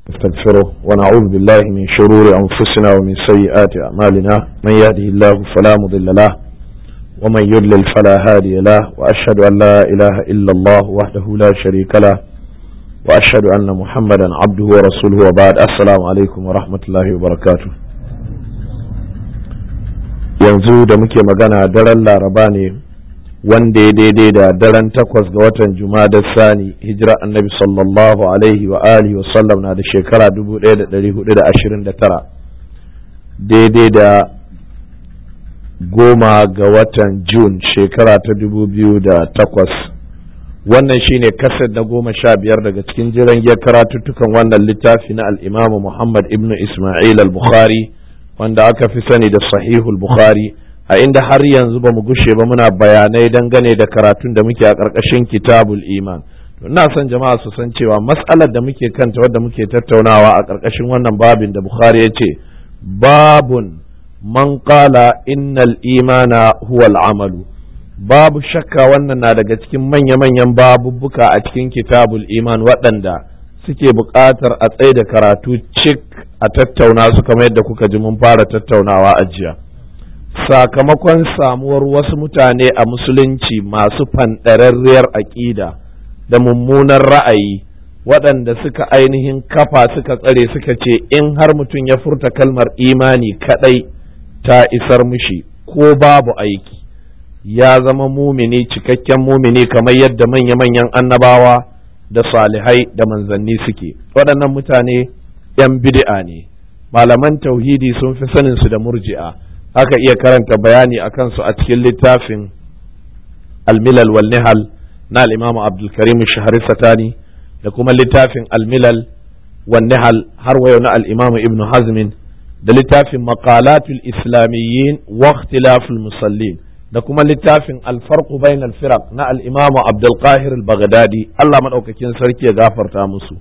نستغفره ونعوذ بالله من شرور أنفسنا ومن سيئات أعمالنا من يهده الله فلا مضل له ومن يضلل فلا هادي له وأشهد أن لا إله إلا الله وحده لا شريك له وأشهد أن محمدا عبده ورسوله وبعد السلام عليكم ورحمة الله وبركاته yanzu da muke magana daren laraba ne wanda ya daidai da daren takwas ga watan da sani hijira annabi sallallahu alaihi wa alihi wa sallam na da shekara 1429 daidai da goma ga watan jun shekara ta 2008 wannan shine kasar na goma sha biyar daga cikin jiran giyar karatuttukan wannan littafi na al'imamu muhammad ibn ismail al-bukhari wanda aka fi sani da sahihul bukhari a inda har yanzu ba mu gushe ba muna bayanai dangane da karatun da muke a ƙarƙashin kitabul iman ina son jama'a su san cewa matsalar da muke kanta wadda muke tattaunawa a ƙarƙashin wannan babin da bukhari ya ce babun man qala innal imana huwa amalu babu shakka wannan na daga cikin manya-manyan babubbuka a cikin kitabul iman waɗanda suke buƙatar a tsaye da karatu cik a tattauna su kamar yadda kuka ji mun fara tattaunawa a jiya sakamakon samuwar wasu mutane a musulunci masu fanɗararriyar aƙida da mummunan ra'ayi waɗanda suka ainihin kafa suka tsare suka ce in har mutum ya furta kalmar imani kaɗai ta isar mushi ko babu aiki ya zama mumini cikakken mumini kamar yadda manya-manyan annabawa da salihai da manzanni suke waɗannan mutane 'yan bid'a ne malaman tauhidi sun fi sanin su da murji'a aka iya karanta bayani a kansu a cikin littafin almilal wal nihal na al'imamu abdulkarim shahari satani da kuma littafin almilal wal nihal har wayo na al'imamu ibn hazmin da littafin maqalatul islamiyyin wa ikhtilaful musallin da kuma littafin alfarqu bainal firaq na al-imamu Abdul Qahir al-Baghdadi Allah madaukakin sarki ya gafarta musu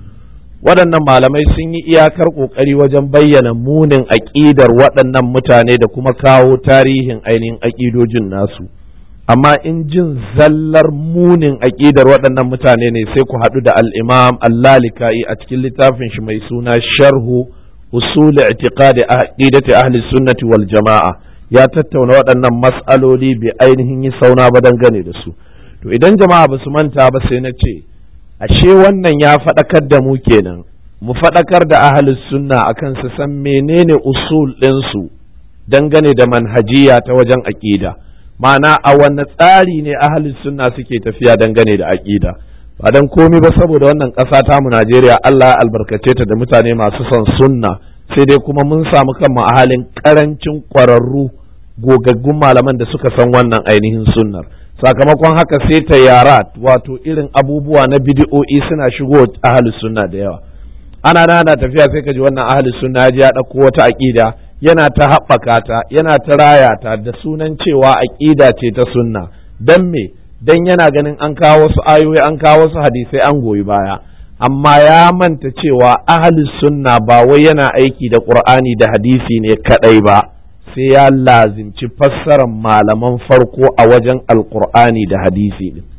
waɗannan malamai sun yi iyakar ƙoƙari wajen bayyana munin aƙidar waɗannan mutane da kuma kawo tarihin ainihin aƙidojin nasu amma in jin zallar munin aƙidar waɗannan mutane ne sai ku haɗu da al-imam al-lalika'i a cikin littafin shi mai suna sharhu usul i'tiqadi aqidati ahli sunnati wal jama'a ya tattauna waɗannan mas'aloli bai ainihin yi sauna ba dangane da su to idan jama'a ba su manta ba sai na ce ashe wannan ya faɗakar da mu kenan mu faɗakar da ahalus sunna akan su san menene usul ɗinsu dangane da manhajiya ta wajen aƙida ma'ana a wanne tsari ne ahalus sunna suke tafiya dangane da aƙida ba dan komi ba saboda wannan ƙasa tamu Najeriya Allah ya albarkace ta da mutane masu son sunna sai dai kuma mun samu kanmu a halin ƙarancin ƙwararru gogaggun malaman da suka san wannan ainihin sunnar sakamakon haka sai ta yara wato irin abubuwa na bidi'o'i suna shigo ahalus sunna da yawa ana nana tafiya sai ka ji wannan ahalus sunna ya ɗauko wata aƙida yana ta haɓaka ta yana ta raya ta da sunan cewa aƙida ce ta sunna dan me dan yana ganin an kawo wasu ayoyi an kawo wasu hadisai an goyi baya amma ya manta cewa ahalus sunna ba wai yana aiki da qur'ani da hadisi ne kadai ba sai ya lazimci fassarar malaman farko a wajen alkur'ani da hadisi din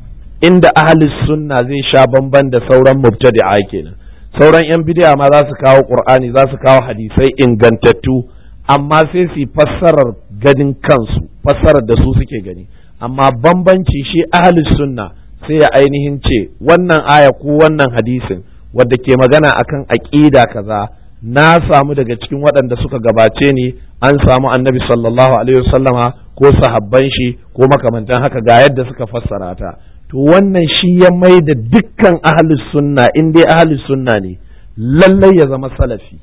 inda ahalis sunna zai sha bamban da sauran mubtadi'a kenan sauran yan bidiya ma za su kawo qur'ani za su kawo hadisai ingantattu amma sai su fassarar ganin kansu fassarar da su suke gani amma bambanci shi ahalis sunna sai ya ainihin ce wannan aya ko wannan hadisin wadda ke magana akan aqida kaza na samu daga cikin waɗanda suka gabace ni an samu annabi sallallahu alaihi wasallama ko sahabban shi ko makamantan haka ga yadda suka fassara ta to wannan shi ya mai da dukkan ahlus sunna in dai ahlus sunna ne lallai ya zama salafi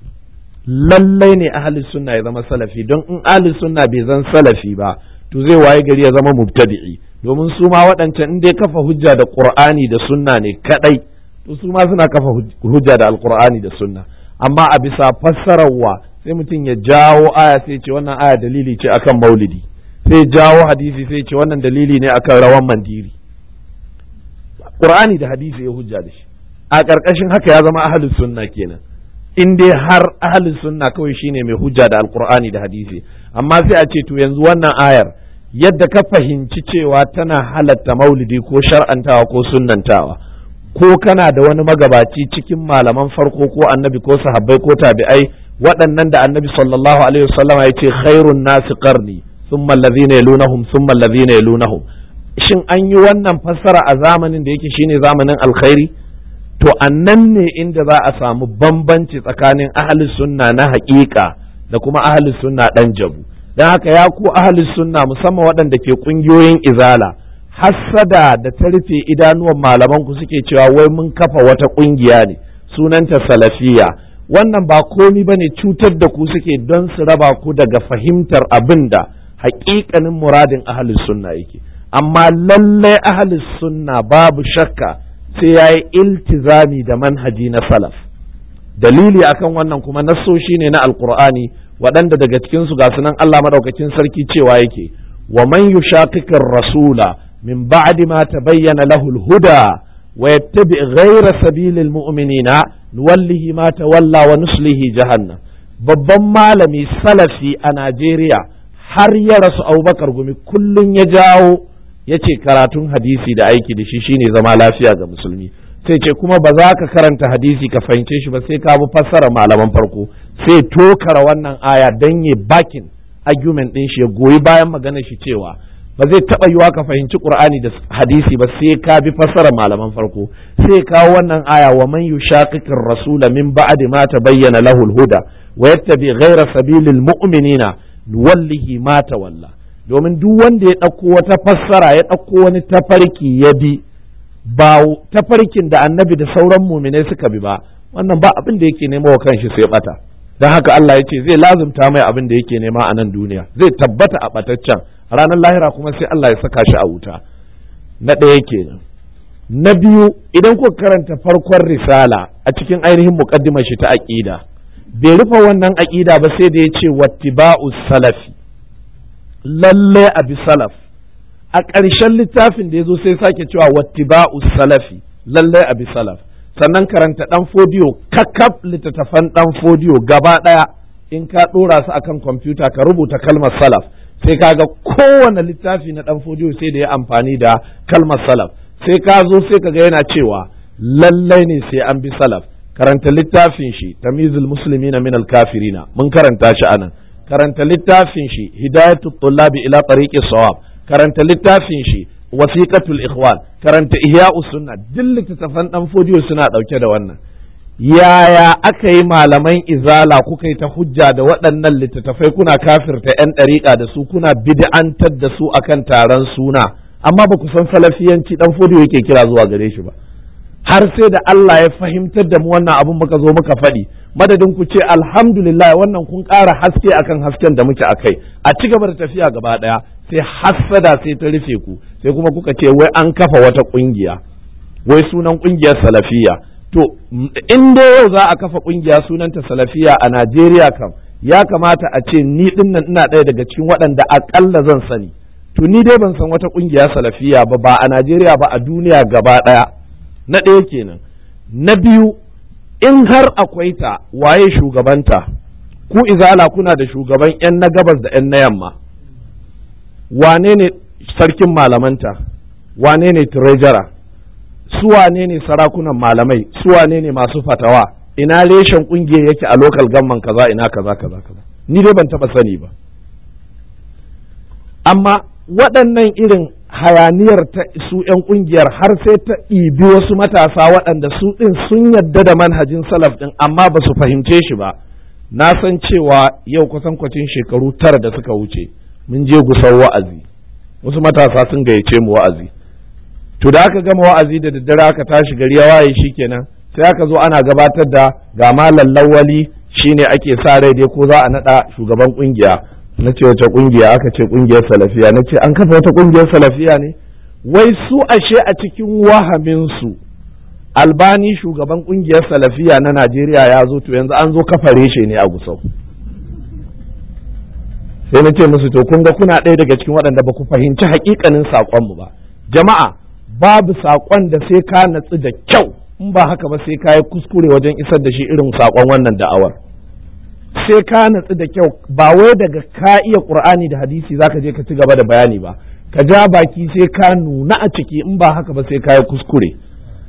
lallai ne ahlus sunna ya zama salafi don in ahlus sunna bai zan salafi ba to zai waye gari ya zama mubtadi'i domin su ma waɗancan in dai kafa hujja da qur'ani da sunna ne kadai to su ma suna kafa hujja da alqur'ani da sunna amma a bisa fassararwa sai mutum ya jawo aya sai ce wannan aya dalili ce akan maulidi sai jawo hadisi sai ce wannan dalili ne akan rawan mandiri qur'ani da hadisi ya hujja da shi a ƙarƙashin haka ya zama ahlus sunna kenan in dai har ahlus sunna kawai shine mai hujja da alqur'ani da hadisi amma sai a ce to yanzu wannan ayar yadda ka fahimci cewa tana halatta maulidi ko shar'antawa ko sunnantawa ko kana da wani magabaci cikin malaman farko ko annabi ko sahabbai ko tabi'ai waɗannan da annabi sallallahu alaihi wasallama ya ce khairun nasi qarni thumma alladhina yalunahum thumma alladhina yalunahum shin an yi wannan fassara a zamanin da yake shine zamanin alkhairi to annan ne inda za a samu bambanci tsakanin ahli sunna na haƙiƙa da kuma ahli sunna ɗan jabu don haka ya ku ahli sunna musamman waɗanda ke ƙungiyoyin izala hassada da ta rufe idanuwan malaman ku suke cewa wai mun kafa wata ƙungiya ne sunanta salafiya wannan ba komi ba ne cutar da ku suke don su raba ku daga fahimtar abin da haƙiƙanin muradin ahli sunna yake amma lallai ahli sunna babu shakka sai ya yi iltizami da manhaji na salaf dalili akan wannan kuma nassoshi ne na alkur'ani waɗanda daga cikinsu ga sunan Allah madaukakin sarki cewa yake wa man yushaqiqir rasula min ba'di ma tabayyana lahu al-huda wa yattabi ghayra sabilil mu'minina nuwallihi ma tawalla wa nuslihi jahannam babban malami salafi a Najeriya har ya rasu Abubakar Gumi kullun ya jawo ya ce karatun hadisi da aiki da shi shine zama lafiya ga musulmi sai ce kuma ba za ka karanta hadisi ka fahimce shi ba sai ka bi fassara malaman farko sai tokara wannan aya dan ya bakin argument din shi ya goyi bayan maganar shi cewa ba zai taba yiwa ka fahimci qur'ani da hadisi ba sai ka bi fassara malaman farko sai kawo wannan aya wa man yushaqiqir rasula min ba'di ma tabayyana lahu al-huda wa yattabi ghayra sabilil mu'minina wallahi ma tawalla domin duk wanda ya ɗauko wata fassara ya ɗauko wani tafarki ya bi ba tafarkin da annabi da sauran muminai suka bi ba wannan ba abin da yake nema wa kanshi sai bata don haka Allah ya ce zai lazumta mai abin da yake nema a nan duniya zai tabbata a bataccen ranar lahira kuma sai Allah ya saka shi a wuta na ɗaya kenan na biyu idan kuka karanta farkon risala a cikin ainihin muqaddimar shi ta aqida bai rufe wannan aqida ba sai da ya ce wattiba'us salafi lalle a bi salaf a ƙarshen littafin da ya zo sai sake cewa wattiba'u salafi lalle a bi salaf sannan karanta ɗan fodiyo kakaf littattafan ɗan fodiyo gaba ɗaya in ka ɗora su akan kwamfuta ka rubuta kalmar salaf sai ka ga kowane littafi na ɗan fodiyo sai da ya amfani da kalmar salaf sai ka zo sai ka ga yana cewa lallai ne sai an bi salaf karanta littafin shi tamizul muslimina min al-kafirina mun karanta shi anan karanta littafin shi hidayatu tullabi ila tariqi sawab karanta littafin shi wasiqatul ikhwan karanta ihya'u sunna duk littattafan dan fodiyo suna dauke da wannan yaya aka yi malaman izala kuka yi ta hujja da waɗannan littattafai kuna kafirta yan ɗariƙa da su kuna bid'antar da su akan taron suna amma ba ku san salafiyanci dan fodiyo yake kira zuwa gare shi ba har sai da Allah ya fahimtar da mu wannan abun muka zo muka faɗi madadin ku ce alhamdulillah wannan kun ƙara haske akan hasken da muke akai a ci gaba da tafiya gaba ɗaya sai hassada sai ta rufe ku sai kuma kuka ce wai an kafa wata ƙungiya wai sunan ƙungiyar salafiya to in dai yau za a kafa ƙungiya sunanta salafiya a Najeriya kam ya kamata a ce ni din nan ina ɗaya daga cikin waɗanda aƙalla zan sani to ni dai ban san wata ƙungiya salafiya ba ba a Najeriya ba a duniya gaba ɗaya na ɗaya kenan na biyu in har akwai ta waye shugabanta ku izala kuna da shugaban 'yan na gabas da 'yan na yamma wane ne sarkin malamanta wane ne treasurer su wane ne sarakunan malamai su wane ne masu fatawa ina reshen kungiyar yake a local gamman kaza ina kaza kaza kaza ni dai ban taba sani ba amma waɗannan irin hayaniyar ta su 'yan kungiyar har sai ta ɗibi wasu matasa waɗanda su ɗin sun yadda da manhajin salaf ɗin amma ba su fahimce shi ba na san cewa yau kusan kwacin shekaru tara da suka wuce mun je gusar wa'azi wasu matasa sun gayyace mu wa'azi to da aka gama wa'azi da daddare aka tashi gari ya waye shikenan sai aka zo ana gabatar da ga malam lawali shine ake sa rai dai ko za a nada shugaban kungiya na ce wace kungiya aka ce kungiyar salafiya na ce an kafa wata kungiyar salafiya ne wai su ashe a cikin wahamin su albani shugaban kungiyar salafiya na najeriya ya zo to yanzu an zo kafa reshe ne a gusau sai na ce musu to kun ga kuna ɗaya daga cikin waɗanda ba ku fahimci haƙiƙanin saƙonmu ba jama'a babu saƙon da sai ka natsu da kyau in ba haka ba sai ka yi kuskure wajen isar da shi irin saƙon wannan da'awar sai ka natsu da kyau ba wai daga ka iya ƙur'ani da hadisi zaka je ka ci gaba da bayani ba ka ja baki sai ka nuna a ciki in ba haka ba sai ka yi kuskure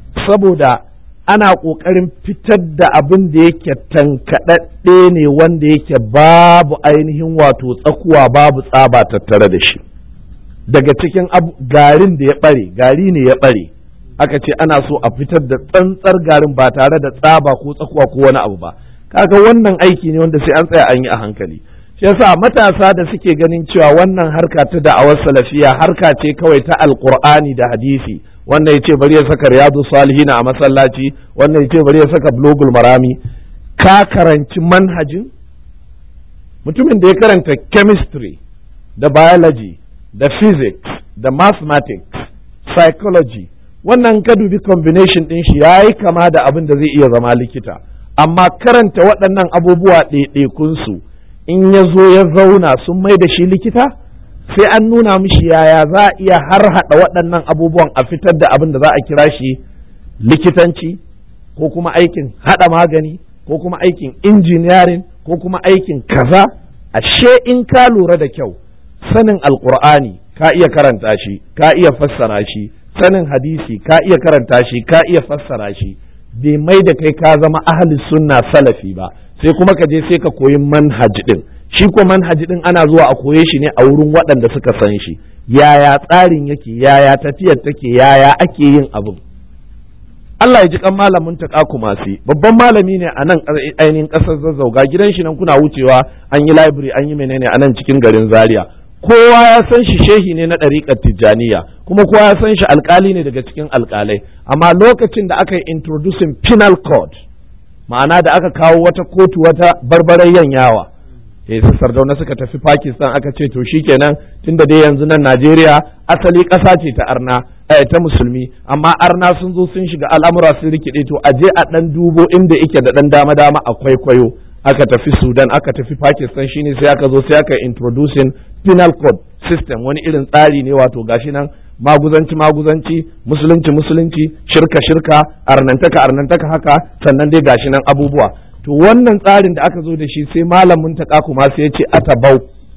saboda ana ƙoƙarin fitar da abin da yake tankaɗaɗɗe ne wanda yake babu ainihin wato tsakuwa babu tsaba tattare da shi daga cikin garin da ya ɓare gari ne ya ɓare aka ce ana so a fitar da tsantsar garin ba tare da tsaba ko tsakuwa ko wani abu ba kaga wannan aiki ne wanda sai an tsaya an yi a hankali shi yasa matasa da suke ganin cewa wannan harka ta da'awar salafiya harka ce kawai ta alqur'ani da hadisi wannan ya ce bari ya saka riyadu salihina a masallaci wannan ya ce bari ya saka blogul marami ka karanci manhajin mutumin da ya karanta chemistry da biology da physics da mathematics psychology wannan ka dubi combination din shi ya yi kama da abin da zai iya zama likita amma karanta waɗannan abubuwa ɗaiɗaikunsu in ya zo ya zauna sun mai da shi likita sai an nuna mishi yaya za a iya har haɗa waɗannan abubuwan a fitar da abin da za a kira shi likitanci ko kuma aikin haɗa magani ko kuma aikin injiniyarin ko kuma aikin kaza ashe in ka lura da kyau sanin alkur'ani ka iya karanta shi ka iya fassara shi sanin hadisi ka iya karanta shi ka iya fassara shi bai mai da kai ka zama ahli sunna salafi ba sai kuma ka je sai ka koyi manhaj din shi ko manhaji din ana zuwa a koye shi ne a wurin waɗanda suka san shi yaya tsarin yake yaya tafiyar take yaya ake yin abin Allah ya ji kan malamin ta kumasi babban malami ne a nan ainihin ƙasar zazzauga gidan shi nan kuna wucewa an yi library an yi menene a nan cikin garin zaria kowa ya san shi shehi ne na ɗariƙar tijjaniya kuma kowa ya san shi alƙali ne daga cikin alƙalai amma lokacin da aka yi introducing penal code ma'ana da aka kawo wata kotu wata barbarayyan yawa eh su sardauna suka tafi Pakistan aka ce to shikenan tunda dai yanzu nan Najeriya asali ƙasa ce ta arna eh, ta musulmi amma arna sun zo sun shiga al'amura sun rikide to aje a dan dubo inda yake da dan dama dama a kwaikwayo aka tafi Sudan aka tafi Pakistan shine sai aka zo sai aka introducing penal code system wani irin tsari ne wato gashi nan maguzanci maguzanci musulunci musulunci shirka shirka arnantaka arnantaka haka sannan dai gashi nan abubuwa to wannan tsarin da aka zo da shi sai malamin ta kuma sai ya ce atabau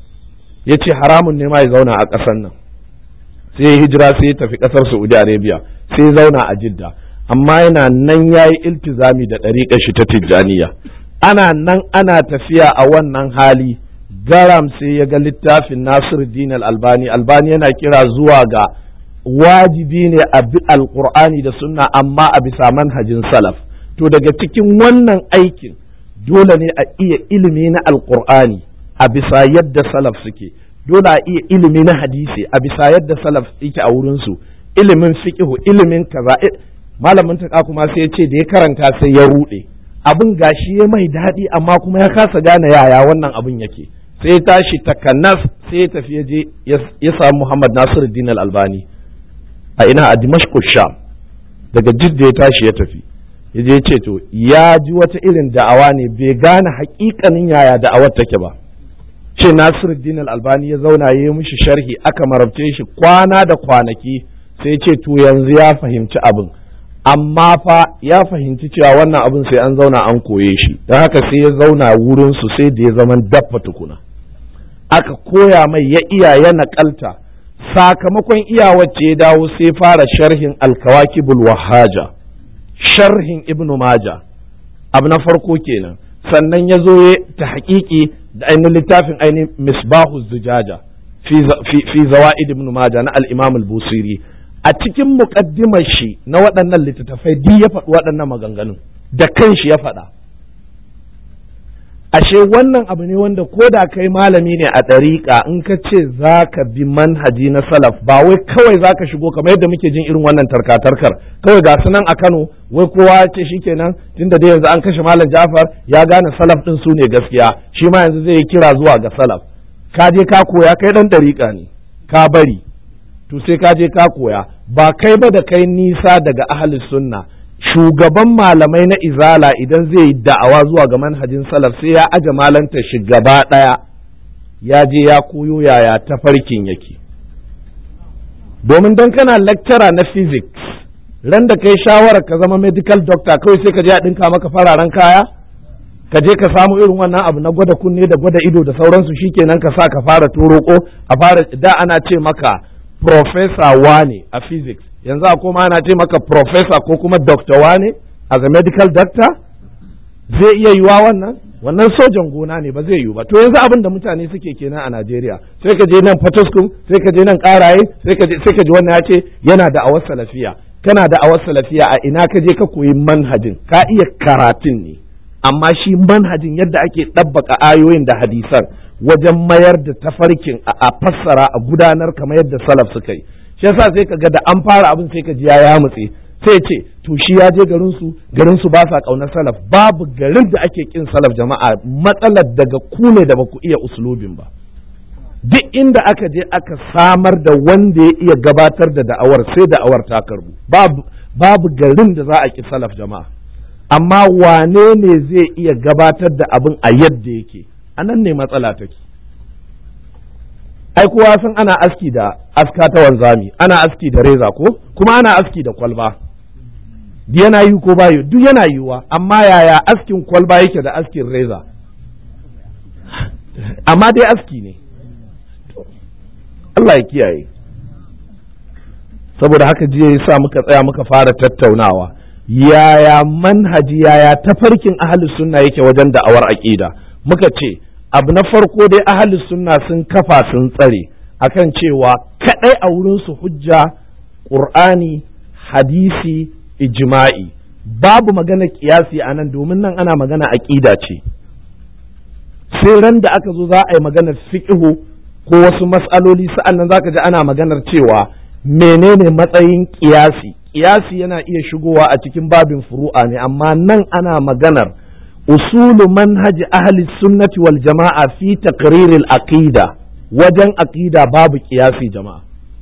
ya ce haramun ne ma ya zauna a ƙasar nan sai ya hijira sai ya tafi ƙasar saudi arabia sai ya zauna a jidda amma yana nan ya yi iltizami da ɗariƙar shi ta tijjaniya ana nan ana tafiya a wannan hali garam sai ya ga littafin nasiru din albani albani yana kira zuwa ga wajibi ne a bi alƙur'ani da sunna amma a bisa manhajin salaf to daga cikin wannan aikin dole ne a iya ilimi na alkur'ani a bisa yadda salaf suke dole a iya ilimi na hadisi a bisa yadda salaf yake a wurinsu ilimin fiqihu ilimin kaza malamin ta kuma sai ya ce da ya karanta sai ya rude abin gashi ya mai daɗi amma kuma ya kasa gane yaya wannan abin yake sai ya tashi takanas sai ya tafi ya je ya samu Muhammad Nasiruddin Al-Albani a ina a Dimashq Sham daga Jidda ya tashi ya tafi ya je ce to ya ji wata irin da'awa ne bai gane hakikanin yaya da'awar take ba ce Nasiruddin Al-Albani ya zauna ya yi mishi sharhi aka marabce shi kwana da kwanaki sai ce to yanzu ya fahimci abin amma fa ya fahimci cewa wannan abin sai an zauna an koye shi don haka sai ya zauna wurin su sai da ya zama daffa tukuna aka koya mai ya iya ya naƙalta sakamakon iyawacce ya dawo sai fara sharhin alkawakibul wahaja sharhin ibn maja abu na farko kenan sannan ya zo ta haƙiƙi da ainihin littafin ainihin misbahu zujaja fi zawa'id ibn maja na al-imam al-busiri a cikin muƙaddimar shi na waɗannan littattafai duk ya faɗi waɗannan maganganun da kanshi ya faɗa ashe wannan abu ne wanda ko da kai malami ne a ɗariƙa in ka ce za ka bi manhaji na salaf ba wai kawai za ka shigo kamar yadda muke jin irin wannan tarkatarkar kawai ga su nan a kano wai kowa ya ce shikenan tunda dai yanzu an kashe malam jafar ya gane salaf ɗin su ne gaskiya shi ma yanzu zai yi kira zuwa ga salaf ka je ka koya kai ɗan ɗariƙa ne ka bari to sai ka je ka koya ba kai ba da kai nisa daga ahli sunna shugaban malamai na izala idan zai yi da'awa zuwa ga manhajin salaf sai ya aje malanta shi gaba ɗaya ya je ya koyo yaya tafarkin yake domin don kana lecturer na physics ran da kai shawarar ka zama medical doctor kawai sai ka je a ɗinka maka fararen kaya ka je ka samu irin wannan abu na gwada kunne da gwada ido da sauransu shikenan ka sa ka fara toroko a fara da ana ce maka professor wane a physics yanzu a koma ana ce maka professor ko kuma doctor wane as a medical doctor zai iya yiwa wannan wannan sojan gona ne ba zai yiwu ba to yanzu abin da mutane suke kenan a Najeriya sai ka je nan Fatoskum sai ka je nan Karaye sai ka je sai ka ji wannan ya ce yana da awar salafiya kana da awar salafiya a ina ka je ka koyi manhajin ka iya karatun ne amma shi manhajin yadda ake ɗabbaka ayoyin da hadisan wajen mayar da tafarkin a fassara a gudanar kamar yadda salaf suka yi shi yasa sai ka ga da an fara abin sai ka ji ya yamutse sai ce to shi ya je garin su garin su ba sa kaunar salaf babu garin da ake kin salaf jama'a matsalar daga ku ne da baku iya uslubin ba duk inda aka je aka samar da wanda ya iya gabatar da da'awar sai da'awar ta karbu babu babu garin da za a ki salaf jama'a amma wane ne zai iya gabatar da abin a yadda yake anan ne matsala take ai kowa san ana aski da aska ta wanzami ana aski da reza ko kuma ana aski da kwalba yana yi ko bayo duk yana yiwuwa amma yaya askin kwalba yake da askin reza amma dai aski ne Allah ya kiyaye saboda haka jiya ya sa muka tsaya muka fara tattaunawa yaya manhaji yaya tafarkin ahli sunna yake wajen da'awar aqida muka ce abu na farko dai ahli sunna sun kafa sun tsare akan cewa kadai a wurin su hujja qur'ani hadisi ijma'i babu magana kiyasi a nan domin nan ana magana aqida ce sai ran da aka zo za a yi maganar fiqhu ko wasu mas'aloli sa'an nan zaka ji ana maganar cewa menene matsayin kiyasi kiyasi yana iya shigowa a cikin babin furu'a ne amma nan ana maganar usulu manhaji ahli sunnati wal jama'a fi taqriril aqida wajen aqida babu kiyasi jama'a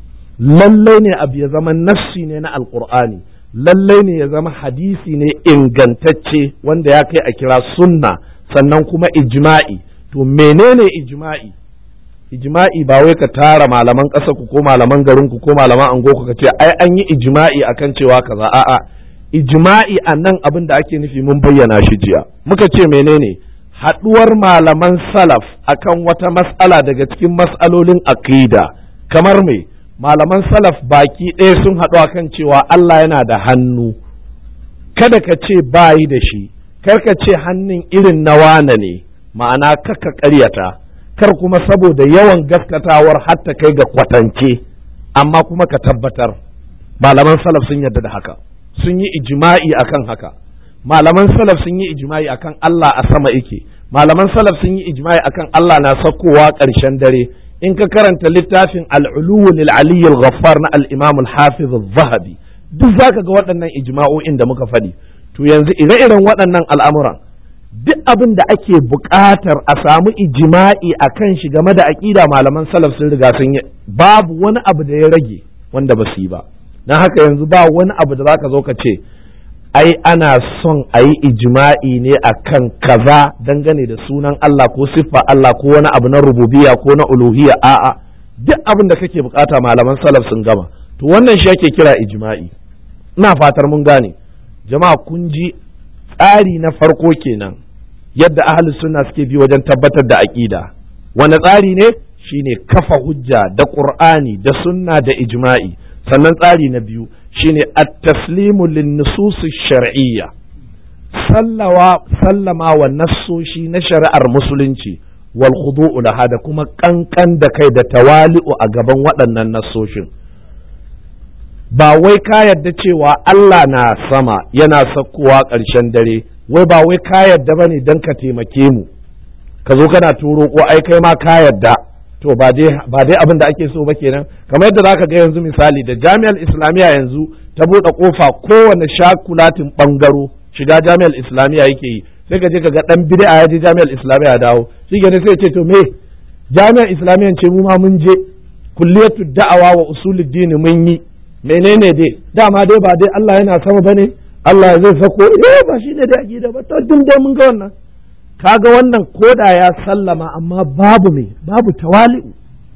lallai ne abu ya zama nassi ne na alqur'ani lallai ne ya zama hadisi ne ingantacce wanda ya kai a kira sunna sannan kuma ijma'i to menene ijma'i ijma'i ba wai ka tara malaman ƙasa ku ko malaman garin ku ko malaman ango ku ka ce ai an yi ijma'i akan cewa kaza a'a ijma'i a nan abin da ake nufi mun bayyana shi jiya muka ce menene haɗuwar malaman salaf akan wata mas'ala daga cikin mas'alolin aqida kamar me malaman salaf baki ɗaya sun haɗu akan cewa Allah yana da hannu kada ka ce bayi da shi kar ka ce hannun irin na wane ne ma'ana kaka ƙaryata kar kuma saboda yawan gaskatawar hatta kai ga kwatance amma kuma ka tabbatar malaman salaf sun yarda da haka sun yi ijma'i akan haka malaman salaf sun yi ijma'i akan Allah a sama yake malaman salaf sun yi ijma'i akan Allah na sakkowa ƙarshen dare in ka karanta littafin al-uluwu lil ali al-ghaffar na al-imam al-hafiz al-zahabi duk zaka ga waɗannan ijma'o'in da muka faɗi to yanzu ire-iren waɗannan al'amuran duk abin da ake buƙatar a samu ijima'i a kan shi game da aƙida malaman salaf sun riga sun yi babu wani abu da ya rage wanda ba su yi ba don haka yanzu ba wani abu da zaka zo ka ce ai ana son a yi ijima'i ne a kan kaza dangane da sunan Allah ko siffa Allah ko wani abu na rububiya ko na uluhiyya a'a duk abin da kake bukata malaman salaf sun gama to wannan shi ake kira ijima'i ina fatar mun gane jama'a kun ji tsari na farko kenan yadda ahli sunna suke bi wajen tabbatar da aqida wani tsari ne shine kafa hujja da qur'ani da sunna da ijma'i sannan tsari na biyu shine at-taslimu lin-nusus shar'iyya sallawa sallama wa nassoshi na shari'ar musulunci wal khudu'u laha da kuma kankan da kai da tawali'u a gaban waɗannan nassoshin ba wai ka yarda cewa Allah na sama yana sakkowa ƙarshen dare wai ba wai ka yarda bane don ka taimake mu ka zo kana turo ko ai kai ma ka yarda to ba dai ba dai abin da ake so ba kenan kamar yadda zaka ga yanzu misali da jami'ar islamiyya yanzu ta buɗe kofa kowane shakulatin bangaro shiga jami'ar islamiyya yake yi sai ka je ka ga dan bid'a ya je jami'ar islamiyya dawo shi ne sai ce to me jami'ar islamiyya ce mu ma mun je kulliyatu da'awa wa usuluddin mun yi menene dai dama dai ba dai Allah yana sama bane Allah zai sako eh ba shi ne dai aqida ba to dun dai mun ga wannan kaga wannan koda ya sallama amma babu me babu tawali'u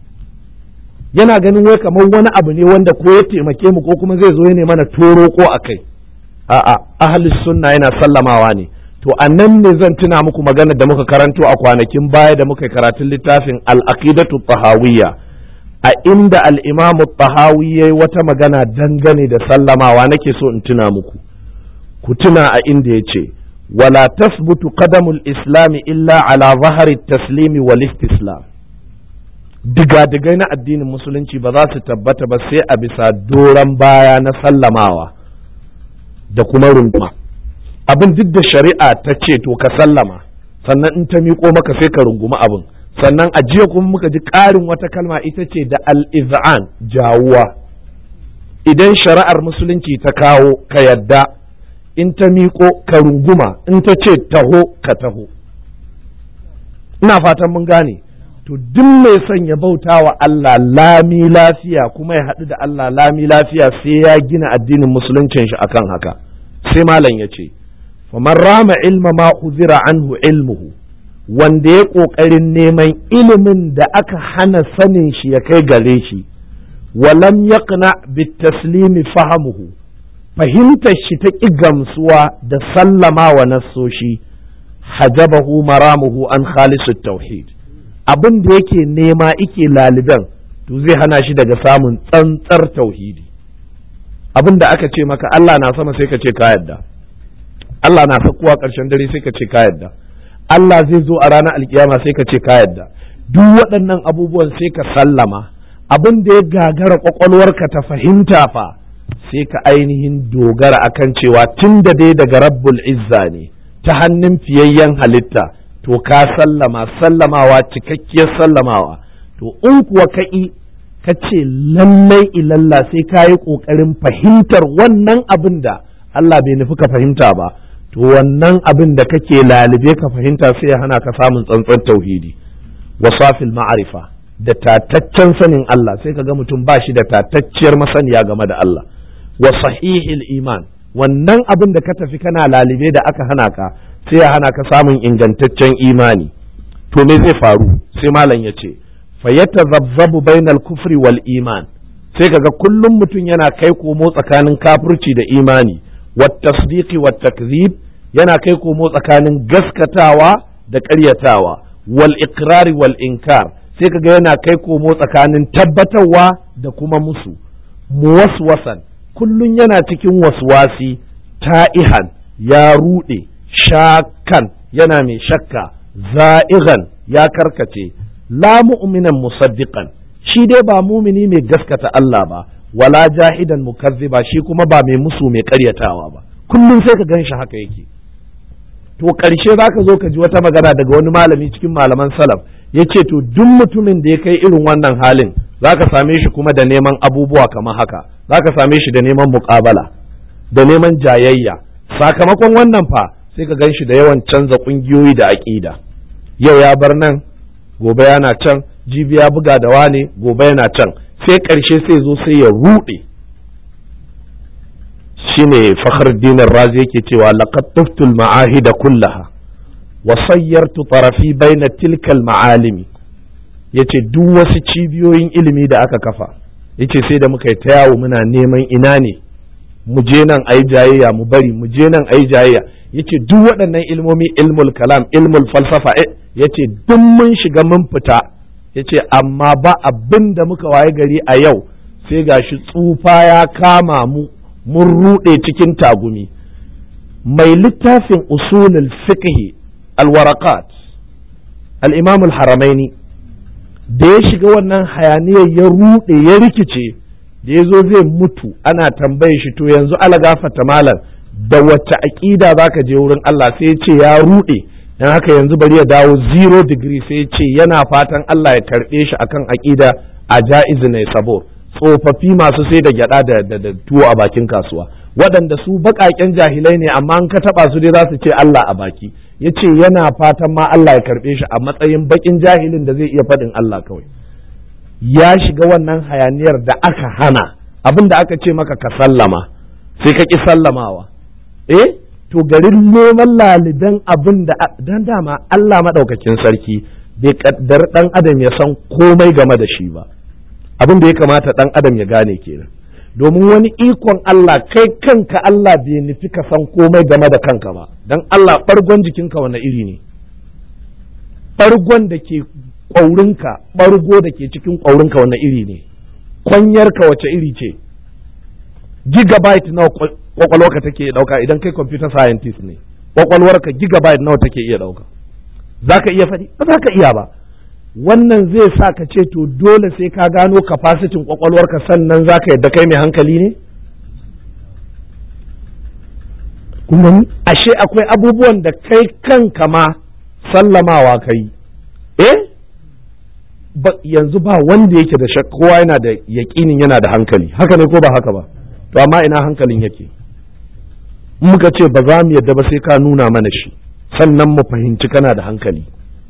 yana ganin wai kamar wani abu ne wanda ko ya taimake mu ko kuma zai zo ya mana toro ko akai a'a ahli sunna yana sallamawa ne to annan ne zan tuna muku magana da muka karanto a kwanakin baya da muka karatun littafin al-aqidatu tahawiyya a inda al'imamu tahawi ya yi wata magana dangane da sallamawa nake so in tuna muku ku tuna a inda ya ce wala tasbutu qadamul islami illa ala zahari taslimi wal istislam digadigai na addinin musulunci ba za su tabbata ba sai a bisa doron baya na sallamawa da kuma runguma abin duk da shari'a ta ce to ka sallama sannan in ta miƙo maka sai ka runguma abin sannan a jiya kuma muka ji ƙarin wata kalma ita ce da al-iz'an jawuwa idan shari'ar musulunci ta kawo ka yadda in ta miƙo ka runguma in ta ce taho ka taho ina fatan mun gane to duk mai son ya bauta wa Allah lami lafiya kuma ya haɗu da Allah lami lafiya sai ya gina addinin musuluncin shi akan haka sai malam ya ce faman rama ilma ma uzira anhu ilmuhu wanda ya ƙoƙarin neman ilimin da aka hana sanin shi ya kai gare shi walam yaqna bitaslimi fahamuhu fahimtar shi ta ƙi gamsuwa da sallama wa nassoshi hajabahu maramuhu an khalisut tauhid abin da yake nema ike laliban to zai hana shi daga samun tsantsar tauhidi abin da aka ce maka Allah na sama sai ka ce ka yadda Allah na sakuwa ƙarshen dare sai ka ce ka yadda Allah zai zo a ranar alkiyama sai ka ce ka yadda duk waɗannan abubuwan sai ka sallama abin da ya gagara kwakwalwarka ta fahimta fa sai ka ainihin dogara akan cewa tun da dai daga rabbul izza ne ta hannun fiyayyen halitta to ka sallama sallamawa cikakkiyar sallamawa to in kuwa ka'i ka ce lallai ilalla sai ka yi ƙoƙarin fahimtar wannan abin da Allah bai nufi ka fahimta ba to wannan abin da kake lalube ka fahimta sai ya hana ka samun tsantsan tauhidi wasafil ma'arifa da tataccen sanin Allah sai ka ga mutum ba shi da tatacciyar masaniya game da Allah wa sahihil iman wannan abin da ka tafi kana lalube da aka hana ka sai ya hana ka samun ingantaccen imani to me zai faru sai malam ya ce fayyatazabzabu bainal kufri wal iman sai kaga kullum mutum yana kai komo tsakanin kafirci da imani wat tasdiqi wat takzib yana kai komo tsakanin gaskatawa da ƙaryatawa wal iqrari wal inkar sai kaga yana kai komo tsakanin tabbatarwa da kuma musu muwaswasan kullum yana cikin waswasi ta'ihan ya ruɗe shakan yana mai shakka za'igan ya karkace la mu'minan musaddiqan shi dai ba mumini mai gaskata Allah ba wala jahidan mukazziba shi kuma ba mai musu mai karyatawa ba kullum sai ka ganshi haka yake to ƙarshe za ka zo ka ji wata magana daga wani malami cikin malaman salaf ya ce to duk mutumin da ya kai irin wannan halin za ka same shi kuma da neman abubuwa kamar haka za ka same shi da neman muƙabala da neman jayayya sakamakon wannan fa sai ka gan shi da yawan canza ƙungiyoyi da aƙida yau ya bar nan gobe yana can jibi ya buga da wane gobe yana can sai ƙarshe sai zo sai ya ruɗe shine fakhr dinar razi yake cewa laqad tuftul ma'ahida kullaha wa sayyartu tarafi baina tilkal ma'alimi yace duk wasu cibiyoyin ilimi da aka kafa yace sai da muka yi ta yawo muna neman ina ne mu je nan ayi jayayya mu bari mu je nan ayi jayayya yace duk waɗannan ilmomi ilmul kalam ilmul falsafa yace duk mun shiga mun fita yace amma ba abin da muka waye gari a yau sai gashi tsufa ya kama mu mun ruɗe cikin tagumi mai littafin usulul fiqh alwarakat al-imam al-haramaini da ya shiga wannan hayaniyar ya ruɗe ya rikice da ya zo zai mutu ana tambaye shi to yanzu ala gafata malam da wacce aƙida za ka je wurin Allah sai ya ce ya ruɗe don haka yanzu bari ya dawo zero degree sai ya ce yana fatan Allah ya karɓe shi akan aƙida a ja'izu ne sabo tsofaffi masu sai da gyada da, da, tuwo a bakin kasuwa waɗanda su baƙaƙen jahilai ne amma an ka taɓa su dai za su ce Allah a baki ya ce yana fatan ma Allah ya karɓe shi a matsayin baƙin jahilin da zai iya faɗin Allah kawai ya shiga wannan hayaniyar da aka hana abin da aka ce maka ka sallama sai ka ƙi sallamawa eh to garin neman laliban abin da dan dama Allah maɗaukakin sarki bai kaddar ɗan adam ya san komai game da shi ba abin da ya kamata ɗan adam ya gane kenan domin wani ikon Allah kai kanka Allah bai nufi ka san komai game da kanka ba dan Allah ɓargon jikinka wani iri ne ɓargon da ke ƙwaurinka ɓargo da ke cikin ƙwaurinka wanne iri ne kwanyarka wace iri ce gigabyte nawa kwakwalwarka take ɗauka idan kai computer scientist ne kwakwalwarka gigabyte nawa take iya ɗauka za ka iya faɗi ba za ka iya ba wannan zai sa ka ce to dole sai ka gano capacity kwakwalwarka sannan za ka yadda kai mai hankali ne kuma ashe akwai abubuwan da kai kanka ma sallamawa kai eh ba yanzu ba wanda yake da shakka kowa yana da yaƙinin yana da hankali haka ne ko ba haka ba to amma ina hankalin yake muka ce ba za mu yadda ba sai ka nuna mana shi sannan mu fahimci kana da hankali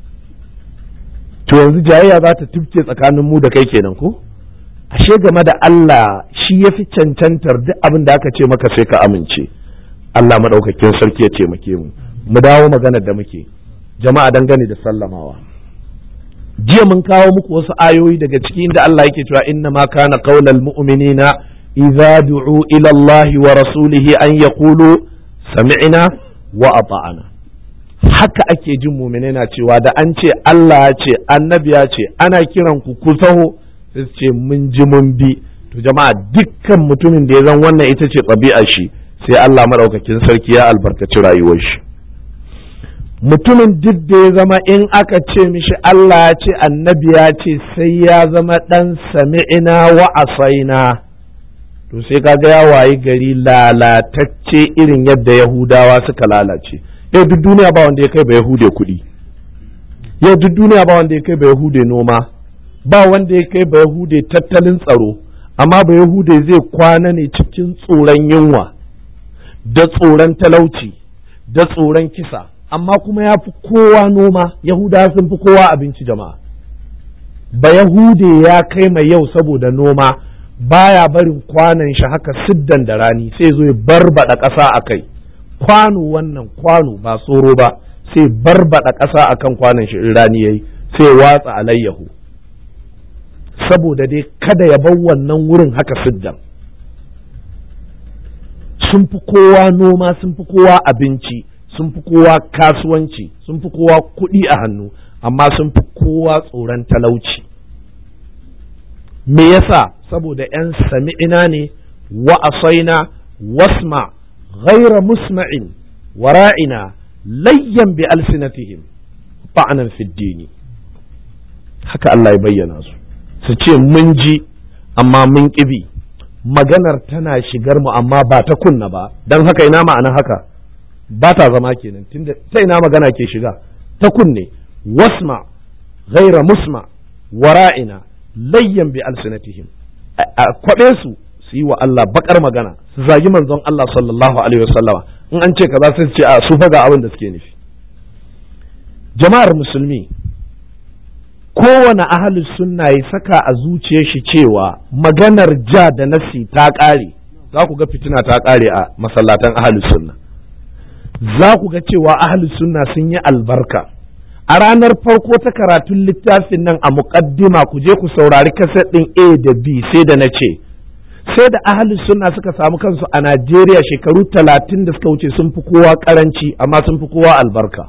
to yanzu jayayya za ta tufke tsakanin mu da kai kenan ko ashe game da Allah shi ya fi cancantar duk abin da aka ce maka sai ka amince Allah maɗaukakin sarki ya taimake mu mu dawo maganar da muke jama'a dangane da sallamawa jiya mun kawo muku wasu ayoyi daga cikin da Allah yake cewa inna ma kana qaulal mu'minina idza du'u ila Allah wa rasulihi an yaqulu sami'na wa ata'na haka ake jin mu'mine na cewa da an ce Allah ya ce annabi ya ce ana kiran ku ku taho sai ce mun ji mun bi to jama'a dukkan mutumin da ya zan wannan ita ce ɗabi'ar shi sai Allah madaukakin sarki ya albarkaci rayuwar shi mutumin duk da ya zama in aka ce mishi Allah ya ce annabi ya ce sai ya zama ɗan sami'ina wa asaina to sai kaga ya wayi gari lalatacce irin yadda yahudawa suka lalace yau duk duniya ba wanda ya kai ba yahude kuɗi yau duk duniya ba wanda ya kai ba yahude noma ba wanda ya kai ba yahude tattalin tsaro amma ba yahude zai kwana ne cikin tsoron yunwa da tsoron talauci da tsoron kisa amma kuma ya fi kowa noma yahuda sun fi kowa abinci jama'a ba yahude ya kai mai yau saboda noma baya barin kwanan shi haka siddan da rani sai zo ya barbada ƙasa a kai kwano wannan kwano ba tsoro ba sai barbada ƙasa a kan kwanan shi in rani yayi sai watsa alayyahu saboda dai kada ya bar wannan wurin haka siddan sun fi kowa noma sun fi kowa abinci sun fi kowa kasuwanci sun fi kowa kuɗi a hannu amma sun fi kowa tsoron talauci me yasa saboda 'yan sami'ina ne wa asaina wasma ghaira musma'in wara'ina layyan bi alsinatihim ba'anan fiddini haka Allah ya bayyana su su ce mun ji amma mun ƙibi maganar tana shigar mu amma ba ta kunna ba don haka ina ma'ana haka ba ta zama kenan tunda ta ina magana ke shiga ta kunne wasma ghaira musma wara'ina layyan bi alsinatihim a kwabe su su yi wa Allah bakar magana su zagi manzon Allah sallallahu alaihi wasallama in an ce kaza sai su ce a su fa ga abin da suke nufi jama'ar musulmi kowane ahli sunna ya saka a zuciyar shi cewa maganar ja da nasi ta ƙare za ku ga fitina ta ƙare a masallatan ahli sunna za ku ga cewa ahli sunna sun yi albarka a ranar farko ta karatun littafin nan a muƙaddima ku je ku saurari kaset ɗin A da B sai da na ce sai da ahli sunna suka samu kansu a Najeriya shekaru talatin da suka wuce sun fi kowa karanci amma sun fi kowa albarka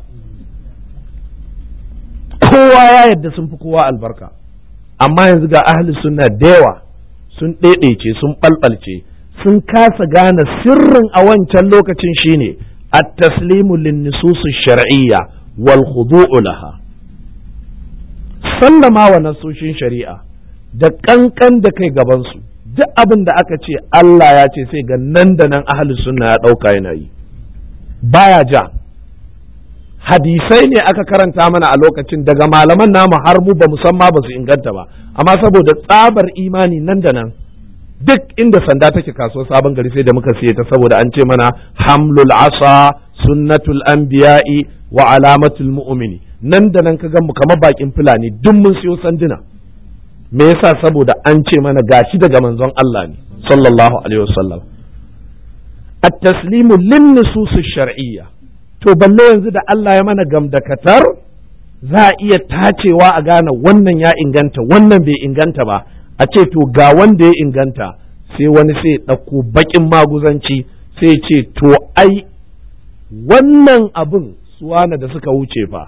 kowa ya yadda sun fi kowa albarka amma yanzu ga ahli sunna da yawa sun ɗaiɗaice sun ɓalɓalce sun kasa gane sirrin a wancan lokacin shine at-taslimu lin-nusus shar'iyya wal khudu'u laha sallama wa nasoshin shari'a da kankan da kai gaban su duk abin da aka ce Allah ya ce sai ga nan da nan ahli sunna ya ɗauka yana yi baya ja hadisai ne aka karanta mana a lokacin daga malaman namu har mu ba musamman ba su inganta ba amma saboda tsabar imani nan da nan duk inda sanda take kasuwar sabon gari sai da muka siye ta saboda an ce mana hamlul asa sunnatul anbiya'i wa alamatul mu'mini nan da nan ka gan mu kamar bakin fulani duk mun siyo sanduna me yasa saboda an ce mana gashi daga manzon Allah ne sallallahu alaihi wasallam at-taslimu lin nusus shar'iyya to balle yanzu da Allah ya mana gamdakatar za a iya tacewa a gane wannan ya inganta wannan bai inganta ba a ce to ga wanda ya inganta sai wani sai ɗauko baƙin maguzanci sai ce to ai wannan abin suwana da suka wuce fa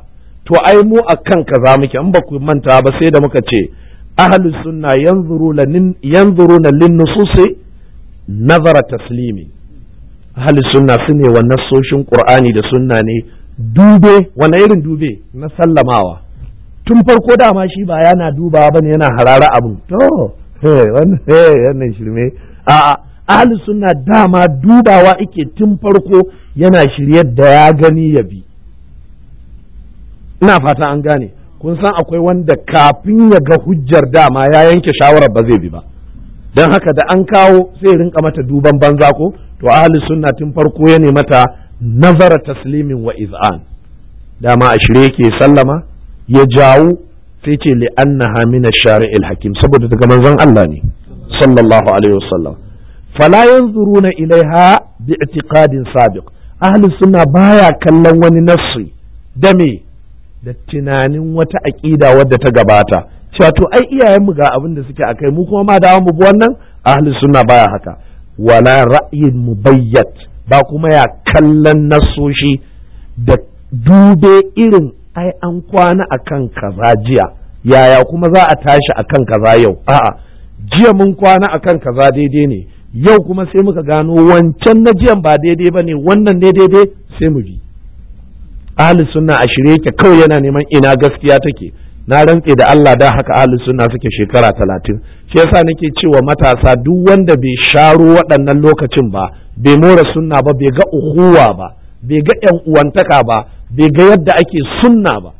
to ai mu akan kaza muke in ba ku manta ba sai da muka ce ahlus sunna yanzuruna lin nususi nazara taslimi ahlus sunna sune wa nassoshin qur'ani da sunna ne dube wani irin dube na sallamawa tun farko dama shi ba yana dubawa bane yana harara abin to wannan shirme a ahli sunna dama dubawa ike tun farko yana shirye da ya gani ya bi ina fata an gane kun san akwai wanda kafin ya ga hujjar dama ya yanke shawarar ba zai bi ba don haka da an kawo sai rinka mata duban banza ko to ahli sunna tun farko ya mata nazara taslimin wa iz'an dama a shirye yake sallama ya jawo sai ce li'annaha min ash-shari'il hakim saboda daga manzon Allah ne sallallahu alaihi wasallam fala yanzuruna ilaiha bi'tiqadin sabiq ahli sunna baya kallon wani nassi da me da tunanin wata aqida wadda ta gabata cewa to ai iyayenmu ga abin da suke akai mu kuma ma dawo mu bi wannan ahli sunna baya haka wala ra'yin mubayyat ba kuma ya kallon nasoshi da dube irin ai an kwana akan kaza jiya yaya kuma za a tashi akan kaza yau a'a jiya mun kwana akan kaza daidai ne yau kuma sai muka gano wancan na jiyan ba daidai ba ne wannan ne daidai sai mu bi ahli sunna a shirye yake kawai yana neman ina gaskiya take na rantse da Allah da haka ahli sunna suke shekara talatin shi yasa nake cewa matasa duk wanda bai sharo waɗannan lokacin ba bai more sunna ba bai ga uhuwa ba bai ga yan uwantaka ba bai ga yadda ake sunna ba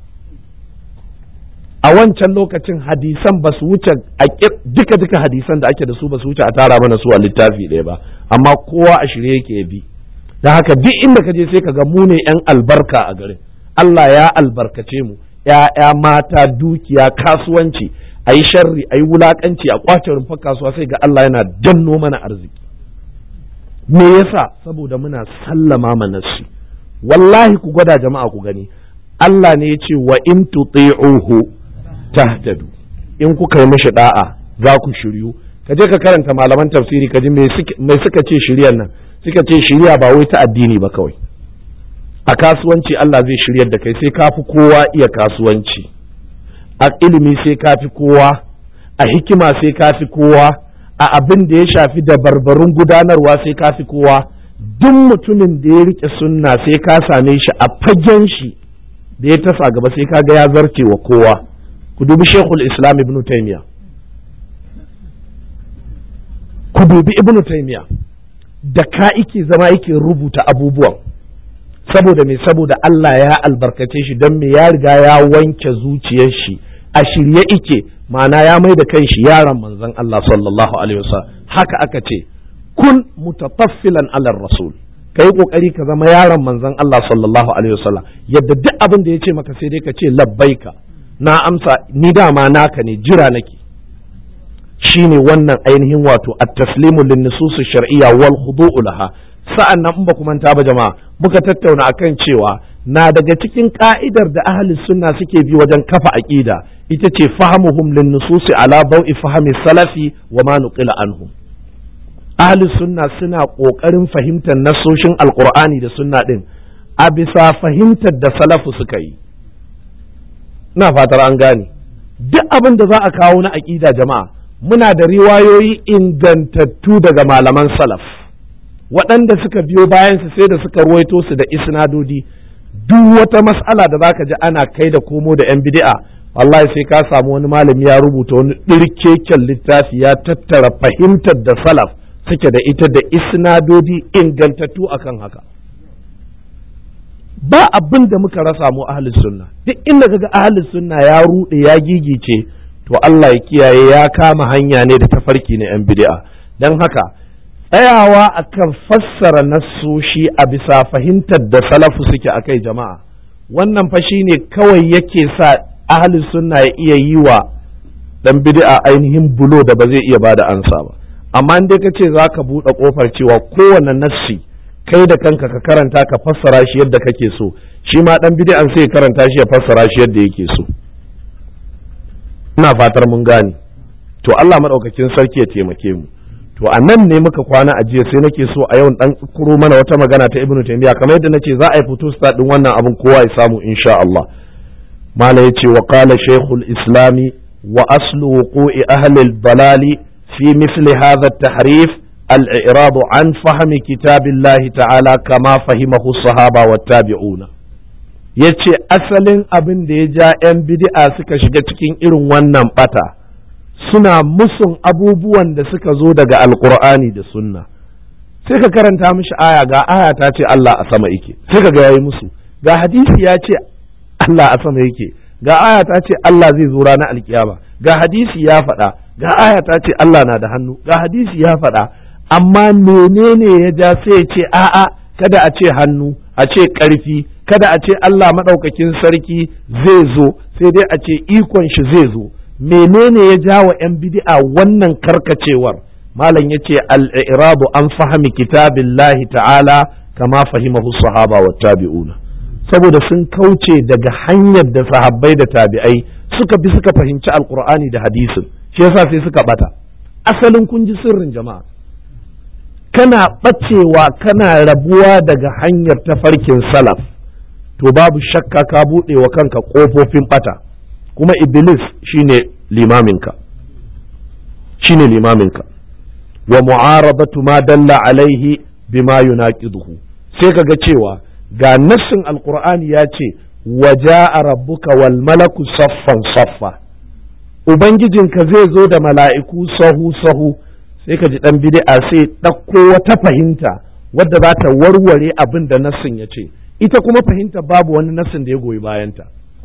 a wancan lokacin hadisan ba su wuce duka duka hadisan da ake da su ba su wuce a tara mana su a littafi ɗaya ba amma kowa a shirye yake bi da haka duk inda ka je sai ka ga mu ne yan albarka a garin Allah ya albarkace mu ya'ya mata dukiya kasuwanci a yi sharri a yi wulakanci a kwace rumfar kasuwa sai ga Allah yana danno mana arziki me yasa saboda muna sallama manassi wallahi ku gwada jama'a ku gani Allah ne ya ce wa in tuti'uhu tahtadu in kuka yi mishi da'a za ku shiryu ka je ka karanta malaman tafsiri ka ji mai suka ce shiryan nan suka ce shirya ba wai ta addini ba kawai a kasuwanci Allah zai shiryar da kai sai ka fi kowa iya kasuwanci a ilimi sai ka fi kowa a hikima sai ka fi kowa a abin da ya shafi da barbarun gudanarwa sai ka fi kowa duk mutumin da ya rike sunna sai ka same shi a fagen shi da ya tasa gaba sai ka ga ya zarce wa kowa ku dubi shekul islam ibn taimiya ku dubi ibn taimiya da ka ike zama yake rubuta abubuwan saboda me saboda Allah ya albarkace shi don me ya riga ya wanke zuciyar shi a shirye ike ma'ana ya mai da kanshi yaron manzon Allah sallallahu alaihi wasallam haka aka ce kun mutataffilan alar rasul ka yi kokari ka zama yaron manzon Allah sallallahu alaihi wasallam yadda duk abin da ya ce maka sai dai ka ce labbaika na amsa ni dama naka ne jira nake shine wannan ainihin wato at-taslimu lin nusus shar'iyya wal khudu'u laha sa'an nan in ba manta ba jama'a muka tattauna akan cewa na daga cikin ka'idar da ahli sunna suke bi wajen kafa aqida ita ce fahamuhum lin nusus ala bau'i fahmi salafi wa ma nuqila anhum ahli sunna suna kokarin fahimtar nasoshin alqur'ani da sunna din a bisa fahimtar da salafu suka yi ina fatar an gane duk abin da za a kawo na aƙida jama'a muna da riwayoyi ingantattu daga malaman salaf waɗanda suka biyo bayansu sai da suka ruwaito su da isnadodi duk wata mas'ala da zaka ji ana kai da komo da yan bid'a wallahi sai ka samu wani malami ya rubuta wani ɗirkeken littafi ya tattara fahimtar da salaf suke da ita da isnadodi ingantattu akan haka ba abin da muka rasa mu ahli sunna duk inda kaga ahli sunna ya rude ya gigice to Allah ya kiyaye ya kama hanya ne da tafarki na yan bid'a dan haka tsayawa akan fassara nassoshi a bisa fahimtar da salafu suke akai jama'a wannan fa shine kawai yake sa ahli sunna ya iya yi wa dan bid'a ainihin bulo da ba zai iya bada ansa ba amma in dai kace zaka buɗe kofar cewa kowane nassi kai da kanka ka karanta ka fassara shi yadda kake so shi ma dan bid'an sai karanta shi ya fassara shi yadda yake so ina fatar mun gane to Allah madaukakin sarki ya taimake mu to a nan ne muka kwana a jiya sai nake so a yau dan kuro mana wata magana ta Ibn Taymiyyah kamar yadda nace za a yi fito start din wannan abin kowa ya samu insha Allah mala yace wa qala shaykhul islami wa aslu wuqu'i ahli al-balali fi mithli hadha at-tahrif al-i'rad an fahmi kitabillahi ta'ala kama fahimahu as-sahaba wat-tabi'una yace asalin abin da ya ja 'yan bid'a suka shiga cikin irin wannan bata suna musun abubuwan da suka zo daga alkur'ani da sunna sai ka karanta mishi aya ga aya ta ce Allah a sama yake sai ka ga yayi musu ga hadisi ya ce Allah a sama yake ga aya ta ce Allah zai zo ranar alkiyama ga hadisi ya faɗa ga aya ta ce Allah na da hannu ga hadisi ya faɗa amma menene ya ja sai ya ce a'a kada a ce hannu a ce ƙarfi kada a ce Allah maɗaukakin sarki zai zo sai dai a ce ikon shi zai zo menene ya ja wa 'yan bid'a wannan karkacewar malam ya ce al'irabu an fahimi kitabillahi ta'ala kama fahimahu sahaba wa tabi'una saboda sun kauce daga hanyar da sahabbai da tabi'ai suka bi suka fahimci alkur'ani da hadisin shi yasa sai suka bata asalin kun ji sirrin jama'a kana bacewa kana rabuwa daga hanyar tafarkin salaf to babu shakka ka buɗe wa kanka ƙofofin bata kuma iblis shine limaminka shine limaminka wa mu'arabatu ma dalla alaihi bima yunaqiduhu sai kaga cewa ga nassin alqur'ani ya ce wa ja'a rabbuka wal malaku saffan saffa ubangijinka zai zo da mala'iku sahu sahu sai ka ji dan bid'a sai ɗauko wata fahimta wadda za ta warware abin da nassin ya ce ita kuma fahimta babu wani nassin da ya goyi bayanta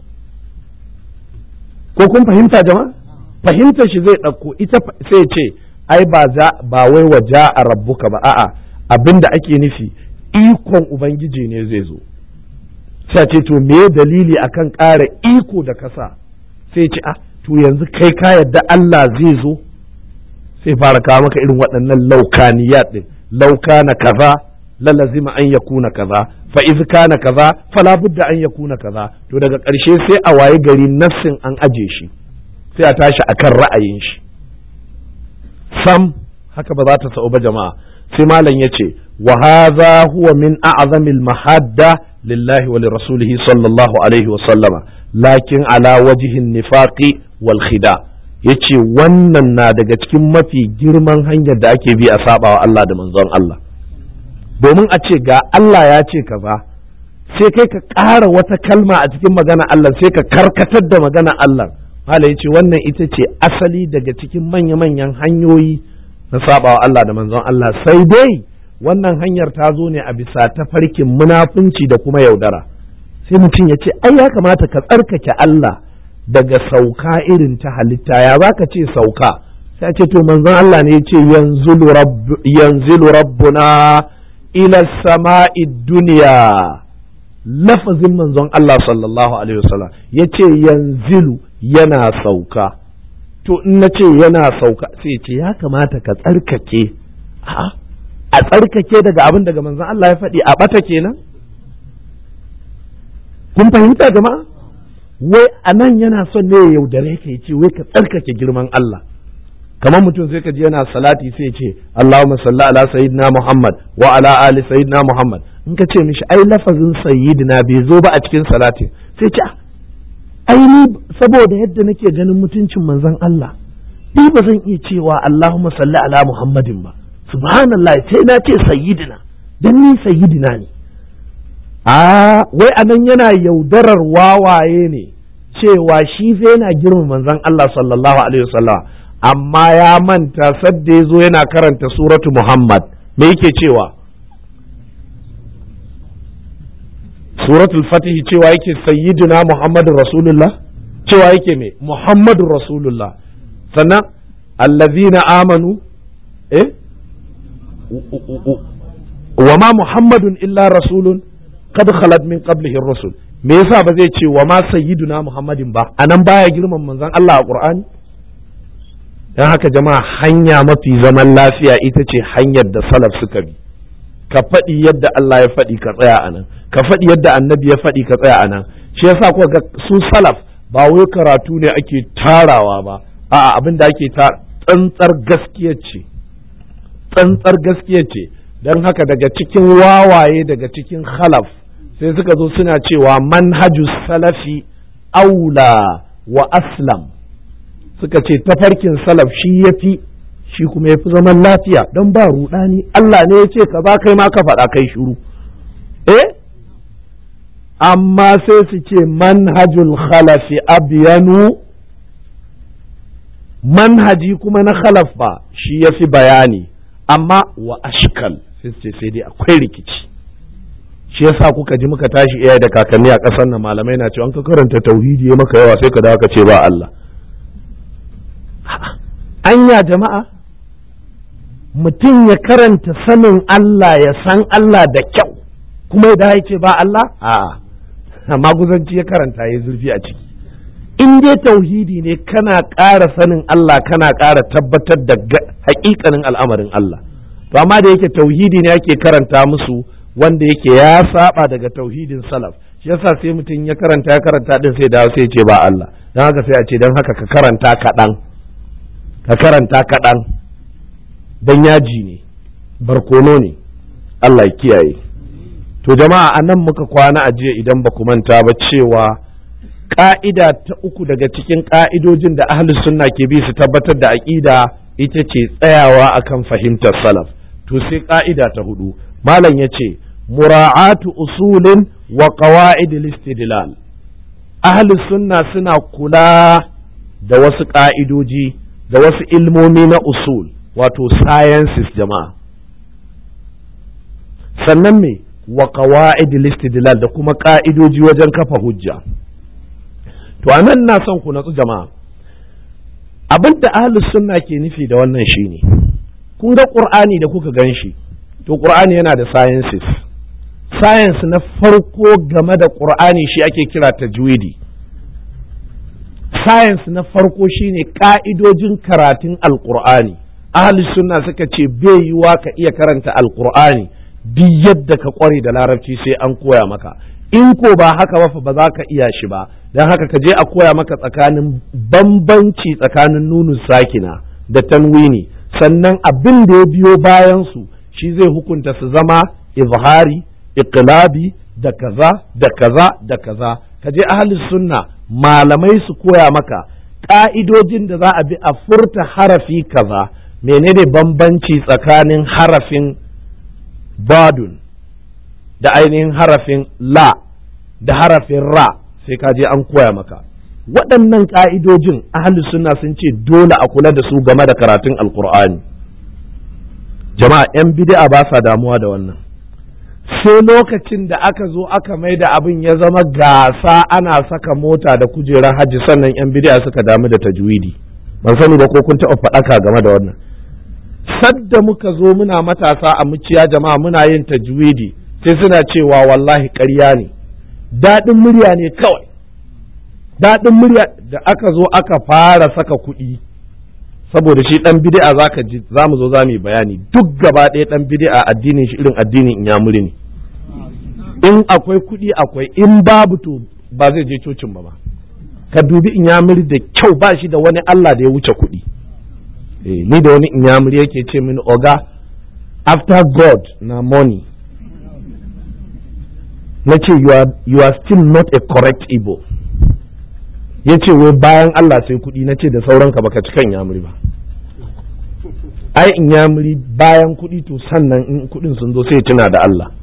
ko kun fahimta jama'a fahimtar shi zai ɗauko ita sai ce ai ba za ba wai wa a rabbuka ba a'a abinda ake nufi ikon ubangiji ne zai zo sai ce to me dalili akan ƙara iko da kasa sai ce ah to yanzu kai ka yadda Allah zai zo sai fara kawo maka irin waɗannan laukaniyat din laukana kaza lalazima an yakuna kaza fa iz kana kaza fala budda an yakuna kaza to daga ƙarshe sai a waye gari nassin an aje shi sai a tashi akan ra'ayin shi sam haka ba za ta sa'u ba jama'a sai malam ya ce wa hadha huwa min a'zamil mahadda lillahi wa lirasulihi sallallahu alaihi wa sallama lakin ala wajhin nifaqi wal khida yace wannan na daga cikin mafi girman hanyar da ake bi a sabawa Allah da manzon Allah domin a ce ga Allah ya ce kaza sai kai ka ƙara wata kalma a cikin magana Allah sai ka karkatar da magana Allah Mala ya ce wannan ita ce asali daga cikin manya-manyan hanyoyi na sabawa Allah da manzon Allah sai dai wannan hanyar ta zo ne a bisa tafarkin munafunci da kuma yaudara sai mutum ya ce ai ya kamata ka tsarkake Allah daga sauka irin ta halitta ya baka ce sauka sai ce to manzon Allah ne ya ce yanzilu rabbuna ila sama'i duniya lafazin manzon Allah sallallahu alaihi wasallam ya ce yanzilu yana sauka to in na ce yana sauka sai ce ya kamata ka tsarkake a tsarkake daga abin daga manzon Allah ya faɗi a ɓata kenan kun fahimta jama'a wai a nan yana son ne ya yaudare ka ce wai ka tsarkake girman Allah kamar mutum sai ka ji yana salati sai ce Allahumma salli ala sayyidina Muhammad wa ala ali sayyidina Muhammad in ka ce mishi ai lafazin sayyidina bai zo ba a cikin salatin sai ce ai ni saboda yadda nake ganin mutuncin manzon Allah ni ba zan iya cewa Allahumma salli ala Muhammadin ba subhanallah sai na ce sayyidina dan ni sayyidina ne a wai anan yana yaudarar wawaye ne cewa shi fa yana girma manzon Allah sallallahu alaihi wasallam amma ya manta sadda ya zo yana karanta suratu Muhammad me yake cewa suratul fatih cewa yake sayyiduna muhammadun rasulullah cewa yake me muhammadun rasulullah sannan allazina amanu eh wa ma muhammadun illa rasulun qad khalat min qablihi rusul me yasa ba zai ce wa ma sayyiduna muhammadin ba anan baya girman manzon Allah a qur'ani dan haka jama'a hanya mafi zaman lafiya ita ce hanyar da salaf suka bi ka faɗi yadda Allah ya faɗi ka tsaya a nan ka faɗi yadda annabi ya faɗi ka tsaya a nan shi yasa kuka ga su salaf ba wai karatu ne ake tarawa ba a'a abin da ake tsantsar gaskiya ce tsantsar gaskiya ce don haka daga cikin wawaye daga cikin khalaf sai suka zo suna cewa manhaju salafi aula wa aslam suka ce tafarkin salaf shi ya fi shi kuma ya fi zaman lafiya don ba ruɗani Allah ne ya ce ka ba kai ma ka faɗa kai shiru eh amma sai su ce manhajul khalafi abyanu manhaji kuma na khalaf ba shi ya fi bayani amma wa ashkal sai su ce sai dai akwai rikici shi yasa kuka ji muka tashi iyaye da kakanni a ƙasar nan malamai na cewa an ka karanta tauhidi ya maka yawa sai ka dawo ka ce ba Allah anya jama'a mutum ya karanta sanin Allah ya san Allah da kyau kuma ya ce ba Allah a'a amma guzanci ya karanta ya zurfi a ciki in dai tauhidi ne kana ƙara sanin Allah kana ƙara tabbatar da haƙiƙanin al'amarin Allah to amma da yake tauhidi ne ake karanta musu wanda yake ya saba daga tauhidin salaf shi yasa sai mutum ya karanta ya karanta din sai dawo sai ce ba Allah don haka sai a ce don haka ka karanta kaɗan ka karanta kaɗan don yaji ne barkono ne Allah ya kiyaye to jama'a a nan muka kwana a jiya idan ba ku manta ba cewa ƙa'ida ta uku daga cikin ƙa'idojin da ahlus sunna ke bi su tabbatar da aƙida ita ce tsayawa akan fahimtar salaf to sai ƙa'ida ta hudu malam ya ce mura'atu usulin wa qawa'id istidlal ahlus sunna suna kula da wasu ƙa'idoji da wasu ilmomi na usul wato sciences jama'a sannan me wa qawa'id istidlal da kuma ƙa'idoji wajen kafa hujja to anan na son ku natsu jama'a abin da ahlus sunna ke nufi da wannan shine kun ga qur'ani da kuka gan shi to qur'ani yana da sciences science na farko game da qur'ani shi ake kira tajwidi science na farko shine ka'idojin karatun alqur'ani ahli sunna suka ce bai yiwa ka iya karanta alqur'ani duk yadda ka kware da larabci sai an koya maka in ko ba haka ba ba za ka iya shi ba don haka ka je a koya maka tsakanin bambanci tsakanin nunu sakina da tanwini sannan abin da ya biyo bayan su shi zai hukunta su zama izhari iqlabi da kaza da kaza da kaza ka je ahli sunna malamai su koya maka ƙa'idojin da za a bi a furta harafi kaza menene bambanci tsakanin harafin badun da ainihin harafin la da harafin ra sai ka je an koya maka waɗannan ƙa'idojin ahli sunna sun ce dole a kula da su game da karatun alkur'ani jama'a 'yan bid'a ba sa damuwa da wannan sai lokacin da aka zo aka mai da abin ya zama gasa ana saka mota da kujerar hajji sannan 'yan bid'a suka damu da tajwidi ban sani ba ko kun taɓa faɗaka game da wannan sadda muka zo muna matasa a muciya jama'a muna yin tajwidi sai suna cewa wallahi ƙarya ne daɗin murya ne kawai daɗin murya da aka zo aka fara saka kuɗi saboda shi ɗan bid'a zaka ji za mu zo za mu yi bayani duk gaba ɗaya ɗan bid'a addinin shi irin addinin inyamuri ne in akwai kuɗi akwai in babu to ba zai je cocin ba ma ka dubi inyamuri da kyau ba shi da wani Allah da ya wuce kuɗi eh, ni da wani inyamuri yake ce mini oga after God na money na ce you are, you are still not a correct Igbo ya ce wai bayan Allah sai kuɗi na ce da sauranka baka ci kan yamuri ba ai in yamuri bayan kuɗi to sannan in kuɗin sun zo sai tuna da Allah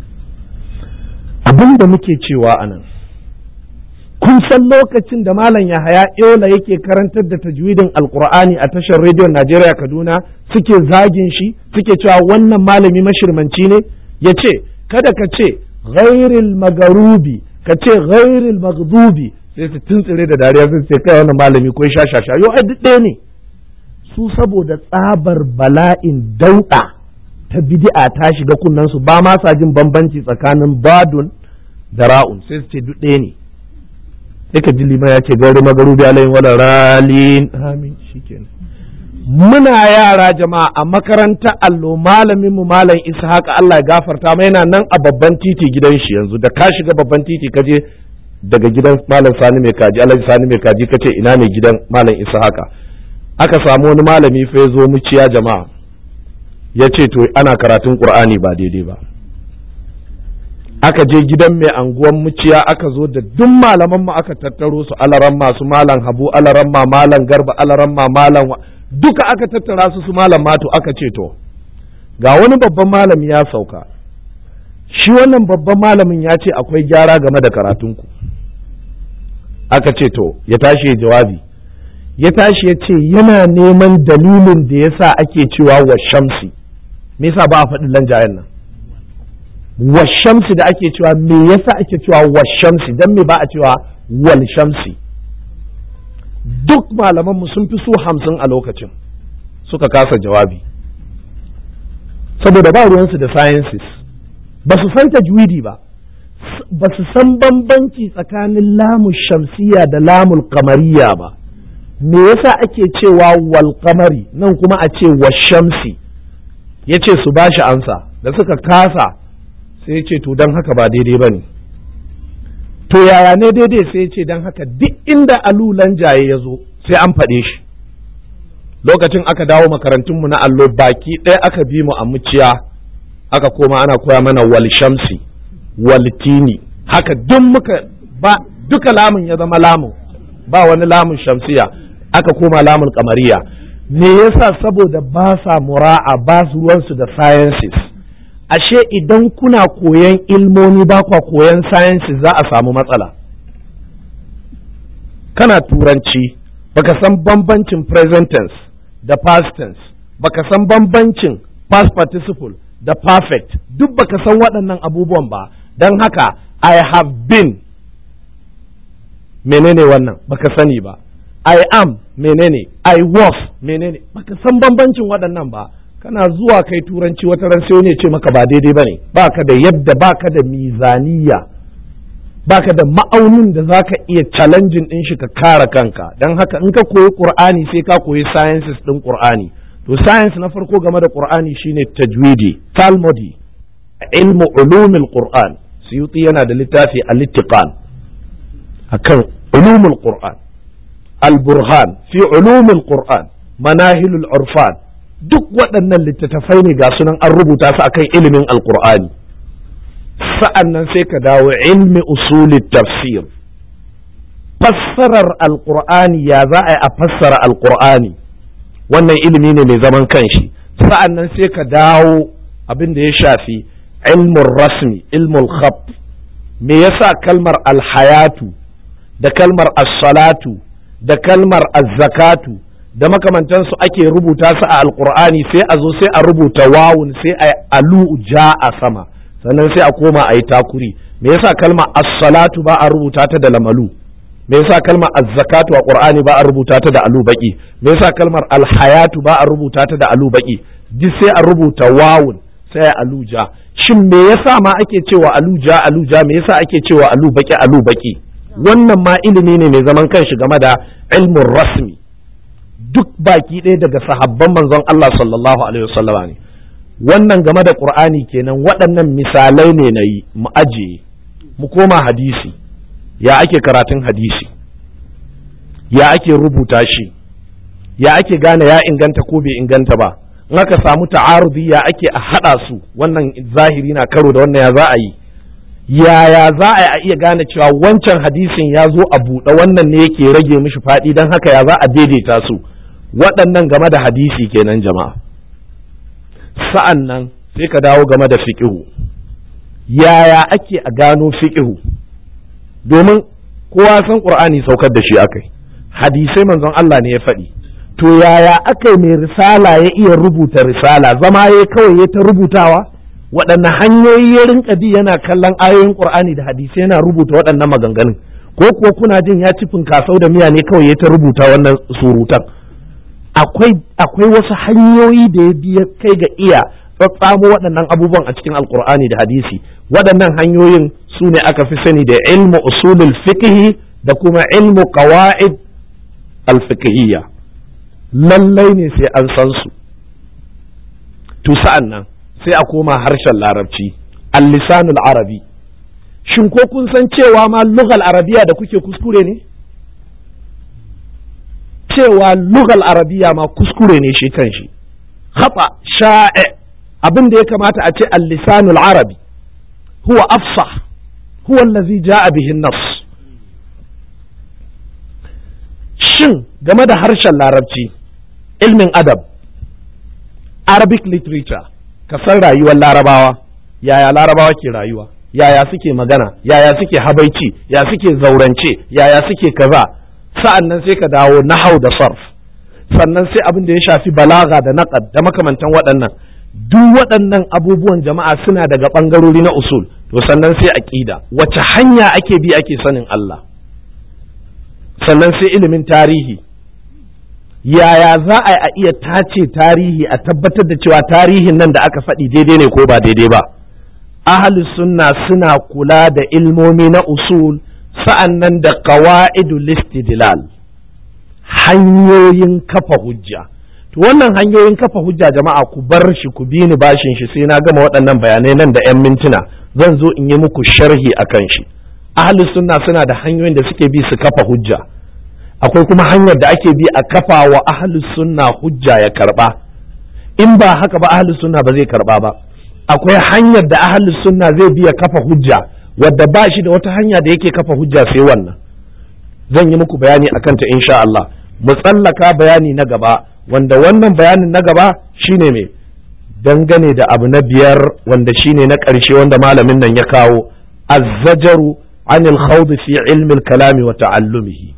abin da muke cewa a nan kun san lokacin da malam yahaya yola yake karantar da tajwidin alkur'ani a tashar rediyon najeriya kaduna suke zagin shi suke cewa wannan malami mashirmanci ne ya ce kada ka ce ghairil magarubi ka ce ghairil maghdubi sai su tuntsire da dariya sun ce kai wannan malami ko sha sha sha yo ai duk ɗaya ne su saboda tsabar bala'in dauɗa ta bid'a ta shiga kunnen su ba ma sa jin bambanci tsakanin badun da ra'un sai su ce duk ɗaya ne sai ka ji liman ya ce gari magarubi alayhi wala ralin amin shikenan muna yara jama'a a makarantar allo malamin mu malam ishaq Allah ya gafarta mai yana nan a babban titi gidan shi yanzu da ka shiga babban titi ka je daga gidan malam sani mai kaji alhaji sani mai kaji ka ce ina ne gidan malam ishaq aka samu wani malami fa ya zo muciya jama'a ya ce to ana karatun qur'ani ba daidai ba aka je gidan mai anguwan muciya aka zo da duk malaman mu aka tattaro su alaran masu malam habu alaran ma malam garba alaran ma malam duka aka tattara su su malam mato aka ce to ga wani babban malami ya sauka shi wannan babban malamin ya ce akwai gyara game da karatunku aka ce to ya tashi ya jawabi ya tashi ya ce yana neman dalilin da yasa ake cewa wa shamsi me yasa ba a faɗi lanjayen nan wa shamsi da ake cewa me yasa ake cewa wa shamsi dan me ba a cewa wal shamsi duk malamanmu sun fi su hamsin a lokacin suka kasa jawabi saboda ba ruwansu da sciences ba su san tajwidi ba ba su san bambanci tsakanin lamun shamsiya da lamun kamariya ba me yasa ake cewa wal kamari nan kuma a ce wa shamsi ya ce su ba shi ansa da suka kasa sai ya ce to don haka ba daidai ba ne to yaya ne daidai sai ya ce don haka duk inda alulan jaye ya zo sai an faɗe shi lokacin aka dawo makarantunmu na allo baki ɗaya aka bi mu a muciya aka koma ana koya mana wal shamsi wal tini haka duk muka ba duka lamun ya zama lamun ba wani lamun shamsiya aka koma lamun kamariya me yasa saboda ba sa mura'a ba su ruwansu da sciences ashe idan kuna koyan ilmomi ba kwa koyan sciences za a samu matsala kana turanci baka san bambancin present tense da past tense baka san bambancin past participle da perfect duk baka san waɗannan abubuwan ba don haka I have been menene wannan baka sani ba I am menene I was menene baka san bambancin waɗannan ba kana zuwa kai turanci wata ran sai wani ya ce maka ba daidai bane baka da yadda baka da mizaniya baka da ma'aunin da zaka iya challenging din shi ka kare kanka dan haka in ka koyi qur'ani sai ka koyi sciences din qur'ani to science na farko game da qur'ani shine tajwidi talmudi ilmu ulumul qur'an suyuti yana da littafi al-ittiqan akan ulumul qur'an al-burhan fi ulumul qur'an manahilul urfan duk waɗannan littattafai ne ga sunan an rubuta su akan ilimin alqur'ani sa'an nan sai ka dawo ilmi usulit tafsir fassarar alqur'ani ya za a yi a fassara alqur'ani wannan ilimi ne mai zaman kanshi sa'an nan sai ka dawo abin da ya shafi ilmun rasmi ilmul khab me yasa kalmar alhayatu da kalmar as-salatu da kalmar az-zakatu da makamantansu ake rubuta su a alqur'ani sai a zo sai a rubuta wawun sai a alu ja a sama sannan sai a koma a yi takuri me yasa kalmar as-salatu ba a rubuta ta da lamalu me yasa kalmar az-zakatu a qur'ani ba a rubuta ta da alu baki me yasa kalmar alhayatu ba a rubuta ta da alu baki duk sai a rubuta wawun sai a aluja shin me yasa ma ake cewa aluja aluja me yasa ake cewa alu baki alu baki wannan ma ilimi ne mai zaman kanshi game da ilmin rasmi duk baki ɗaya daga sahabban manzon Allah sallallahu alaihi wasallama ne wannan game da qur'ani kenan waɗannan misalai ne na yi mu ajiye mu koma hadisi ya ake karatun hadisi ya ake rubuta shi ya ake gane ya inganta ko bai inganta ba in aka samu ta'arudi ya ake a haɗa su wannan zahiri na karo da wannan ya za a yi yaya za a iya gane cewa wancan hadisin ya zo a buɗe wannan ne yake rage mishi faɗi don haka ya za a daidaita su waɗannan game da hadisi kenan jama'a sa'an nan sai ka dawo game da fiƙihu yaya ake a gano fiƙihu domin kowa san ƙur'ani saukar da shi akai hadisai manzon Allah ne ya faɗi to yaya aka mai risala ya iya rubuta risala zama ya kawai ya ta rubutawa waɗanne hanyoyi ya rinka bi yana kallon ayoyin qur'ani da hadisai yana rubuta waɗannan maganganun ko kuwa kuna jin ya ci kasau da miya ne kawai ya ta rubuta wannan surutan akwai akwai wasu hanyoyi da ya bi kai ga iya tsatsamo waɗannan abubuwan a cikin alqur'ani da hadisi waɗannan hanyoyin su ne aka fi sani da ilmu usulul fiqh da kuma ilmu qawaid al-fiqhiyya lallai ne sai an san su to sa'an nan sai a koma harshen larabci al-lisanul arabi shin ko kun san cewa ma lugal arabiya da kuke kuskure ne cewa lugal arabiya ma kuskure ne shi kan shi khata sha'i abin da ya kamata a ce al-lisanul arabi huwa afsah huwa allazi ja'a bihi nas shin game da harshen larabci ilmin adab arabic literature ka san rayuwar larabawa yaya larabawa ke rayuwa yaya suke magana yaya suke habaici ya suke zaurance yaya suke kaza sa'an nan sai ka dawo nahau da sarf sannan sai abin da ya shafi balaga da naqad da makamantan waɗannan duk waɗannan abubuwan jama'a suna daga ɓangarori na usul to sannan sai aqida wace hanya ake bi ake sanin Allah sannan sai ilimin tarihi yaya za a a iya tace tarihi a tabbatar da cewa tarihin nan da aka faɗi daidai ne ko ba daidai ba ahli sunna suna kula da ilmomi na usul sa'an nan da qawa'idul istidlal hanyoyin kafa hujja to wannan hanyoyin kafa hujja jama'a ku bar shi ku bi ni bashin shi sai na gama waɗannan bayanai nan da 'yan mintuna zan zo in yi muku sharhi akan shi ahli sunna suna da hanyoyin da suke bi su kafa hujja akwai kuma hanyar da ake bi a kafa wa ahli sunna hujja ya karba in ba haka ba ahli sunna ba zai karba ba akwai hanyar da ahli sunna zai bi ya kafa hujja wadda ba shi da wata hanya da yake kafa hujja sai wannan zan yi muku bayani akan ta insha Allah mu tsallaka bayani na gaba wanda wannan bayanin na gaba shine me dangane da abu na biyar wanda shine na ƙarshe wanda malamin nan ya kawo azzajaru anil khawd fi ilmi al-kalami wa ta'allumihi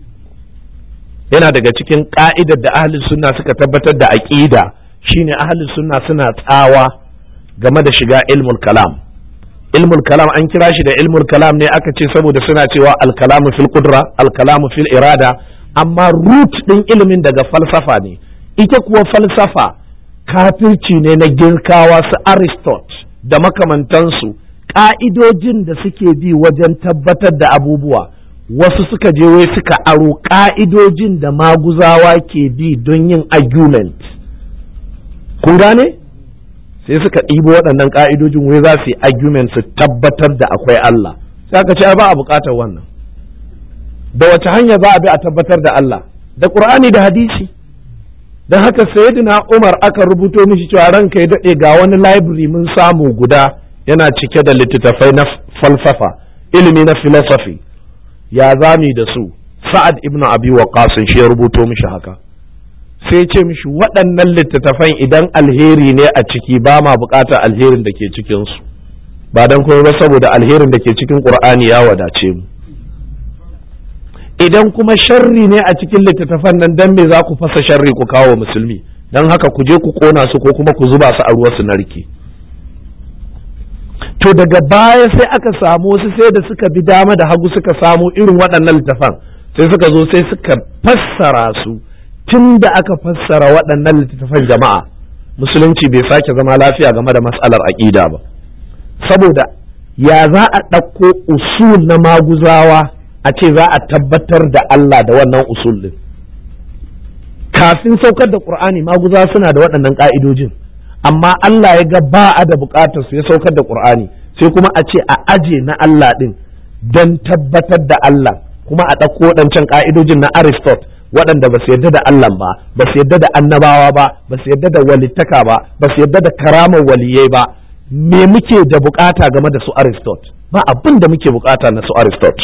yana daga cikin ka'idar da ahli sunna suka tabbatar da aqida shine ahli sunna suna tsawa game da shiga ilmul kalam ilmul kalam an kira shi da ilmul kalam ne aka ce saboda suna cewa al-kalamu fil qudra al-kalamu fil irada amma root ɗin ilimin daga falsafa ne ita kuwa falsafa kafirci ne na girkawa su aristot da makamantansu ƙa'idojin da suke bi wajen tabbatar da abubuwa wasu suka je wai suka aro ƙa'idojin da maguzawa ke bi don yin argument kun gane sai suka ɗibo waɗannan ƙa'idojin wai za su yi argument su tabbatar da akwai Allah sai aka ce ba a buƙatar wannan da wace hanya za a bi a tabbatar da Allah da Qur'ani da hadisi don haka sayyidina Umar aka rubuto mishi cewa ranka ya daɗe ga wani library mun samu guda yana cike da littattafai na falsafa ilimi na philosophy ya zami da su Sa'ad ibn Abi Waqqas shi ya rubuto mishi haka sai ce mishi waɗannan littattafan idan alheri ne a ciki ba ma buƙatar alherin da ke cikinsu ba don kuma ba saboda alherin da ke cikin Qur'ani ya wadace mu idan kuma sharri ne a cikin littattafan nan dan me za ku fasa sharri ku kawo musulmi don haka ku je ku kona su ko kuma ku zuba su a ruwa su narke to daga baya sai aka samu wasu sai da suka bi dama da hagu suka samu irin waɗannan littattafan sai suka zo sai suka fassara su tun da aka fassara waɗannan littattafan jama'a musulunci bai sake zama lafiya game da matsalar aƙida ba saboda ya za a ɗauko usul na maguzawa a ce za a tabbatar da Allah da wannan usul din kafin saukar da Qur'ani maguza suna da waɗannan ƙa'idojin amma Allah ya ga ba a da buƙatar su ya saukar da Qur'ani sai kuma a ce a aje na Allah din don tabbatar da Allah kuma a ɗauko waɗancan ƙa'idojin na Aristot waɗanda ba su yarda da Allah ba ba su yarda da annabawa ba ba su yarda da walittaka ba ba su yarda da karamar waliyai ba me muke da buƙata game da su Aristot ba abin da muke buƙata na su Aristot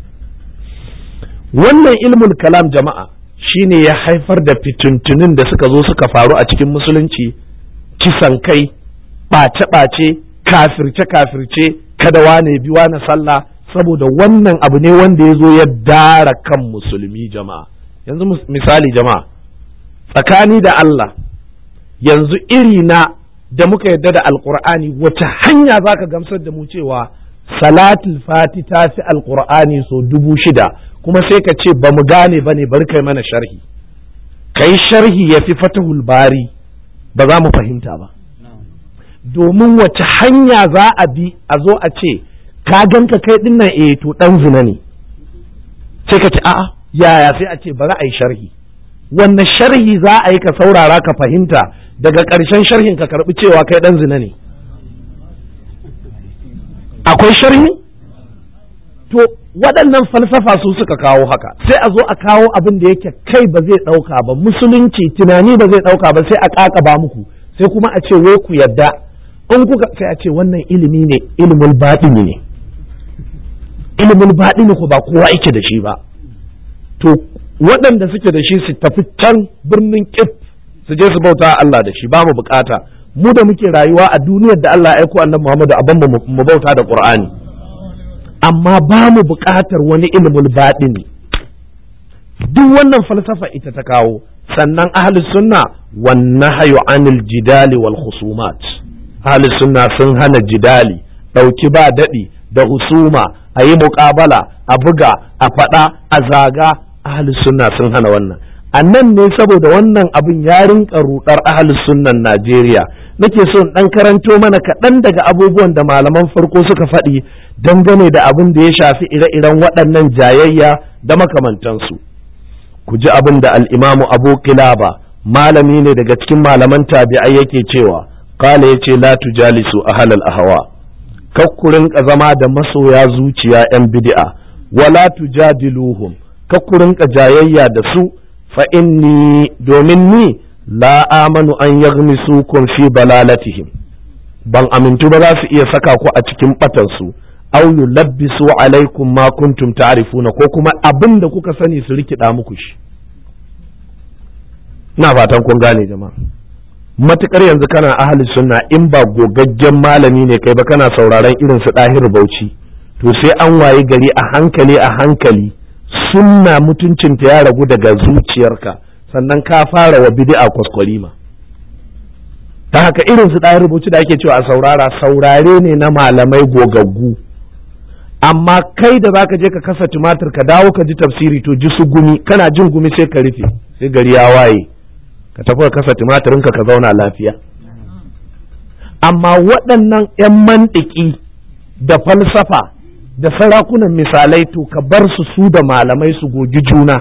wannan ilmul kalam jama'a shine ya haifar da fituntunin da suka zo suka faru a cikin musulunci kisan kai ɓace-ɓace kafirce-kafirce kada wane bi wane sallah saboda wannan abu ne wanda ya zo ya dara kan musulmi jama'a yanzu misali jama'a tsakani da Allah yanzu iri na da muka yadda da alkur'ani wace hanya za ka gamsar da mu cewa salatul fati ta fi alkur'ani so dubu shida kuma sai ka ce ba mu gane ba ne bari kai mana sharhi kai sharhi ya fi fatahul bari ba za mu fahimta ba domin wace hanya za a bi a zo a ce ka ganka kai dinnan eh to dan zina ne sai ka ce a'a yaya sai a ce bari a yi sharhi wannan sharhi za a yi ka saurara ka fahimta daga ƙarshen sharhin ka karɓi cewa kai dan zina ne akwai sharhi to waɗannan falsafa su suka kawo haka sai a zo a kawo abin da yake kai ba zai ɗauka ba musulunci tunani ba zai ɗauka ba sai a ƙaƙaba muku sai kuma a ce wai ku yadda in kuka sai a ce wannan ilimi ne ilimin baɗini ne ilimin baɗini ko ba kowa yake da shi ba to waɗanda suke da shi su tafi can birnin kif su je su bauta Allah da shi ba mu bukata mu da muke rayuwa a duniyar da Allah ya aiko annabi Muhammadu a mu mu bauta da Qur'ani amma ba mu bukatar wani ilimin baɗini duk wannan falsafa ita ta kawo sannan ahlus sunna wan nahyu anil jidali wal khusumat ahlus sunna sun hana jidali dauki ba dadi da husuma a yi muƙabala a buga a faɗa a zaga ahlus sunna sun hana wannan a nan ne saboda wannan abin ya rinka rudar ahlus sunnan Najeriya nake so dan karanto mana kaɗan daga abubuwan da malaman farko suka faɗi dangane da abin da ya shafi ire-iren waɗannan jayayya da makamantansu ku ji abin da al'imamu abu kilaba malami ne daga cikin malaman tabi'ai yake cewa kala ya ce la tujalisu ahalal ahawa kakkurin ka zama da masoya zuciya 'yan bid'a wala tujadiluhum kakkurin ka jayayya da su fa inni domin ni la amanu an yaghmisukum fi balalatihim ban amintu ba za su iya saka ku a cikin batansu aw yulabbisu alaikum ma kuntum ta'rifuna ko kuma abin da kuka sani su rikida muku shi ina fatan kun gane jama'a matukar yanzu kana ahli sunna in ba gogaggen malami ne kai ba kana sauraron irin su dahir bauchi to sai an wayi gari a hankali a hankali sunna mutuncinta ya ragu daga zuciyarka sannan ka fara wa bid'a kwaskwarima ta haka irin su dahir bauchi da ake cewa a saurara saurare ne na malamai gogaggu amma kai da zaka je ka kasa tumatir ka dawo ka ji tafsiri to ji su gumi kana jin gumi sai ka rufe sai gari ya waye ka tafi ka kasa tumatirinka ka zauna lafiya amma waɗannan 'yan mantiki da falsafa da sarakunan misalai to ka bar su su da malamai su gogi juna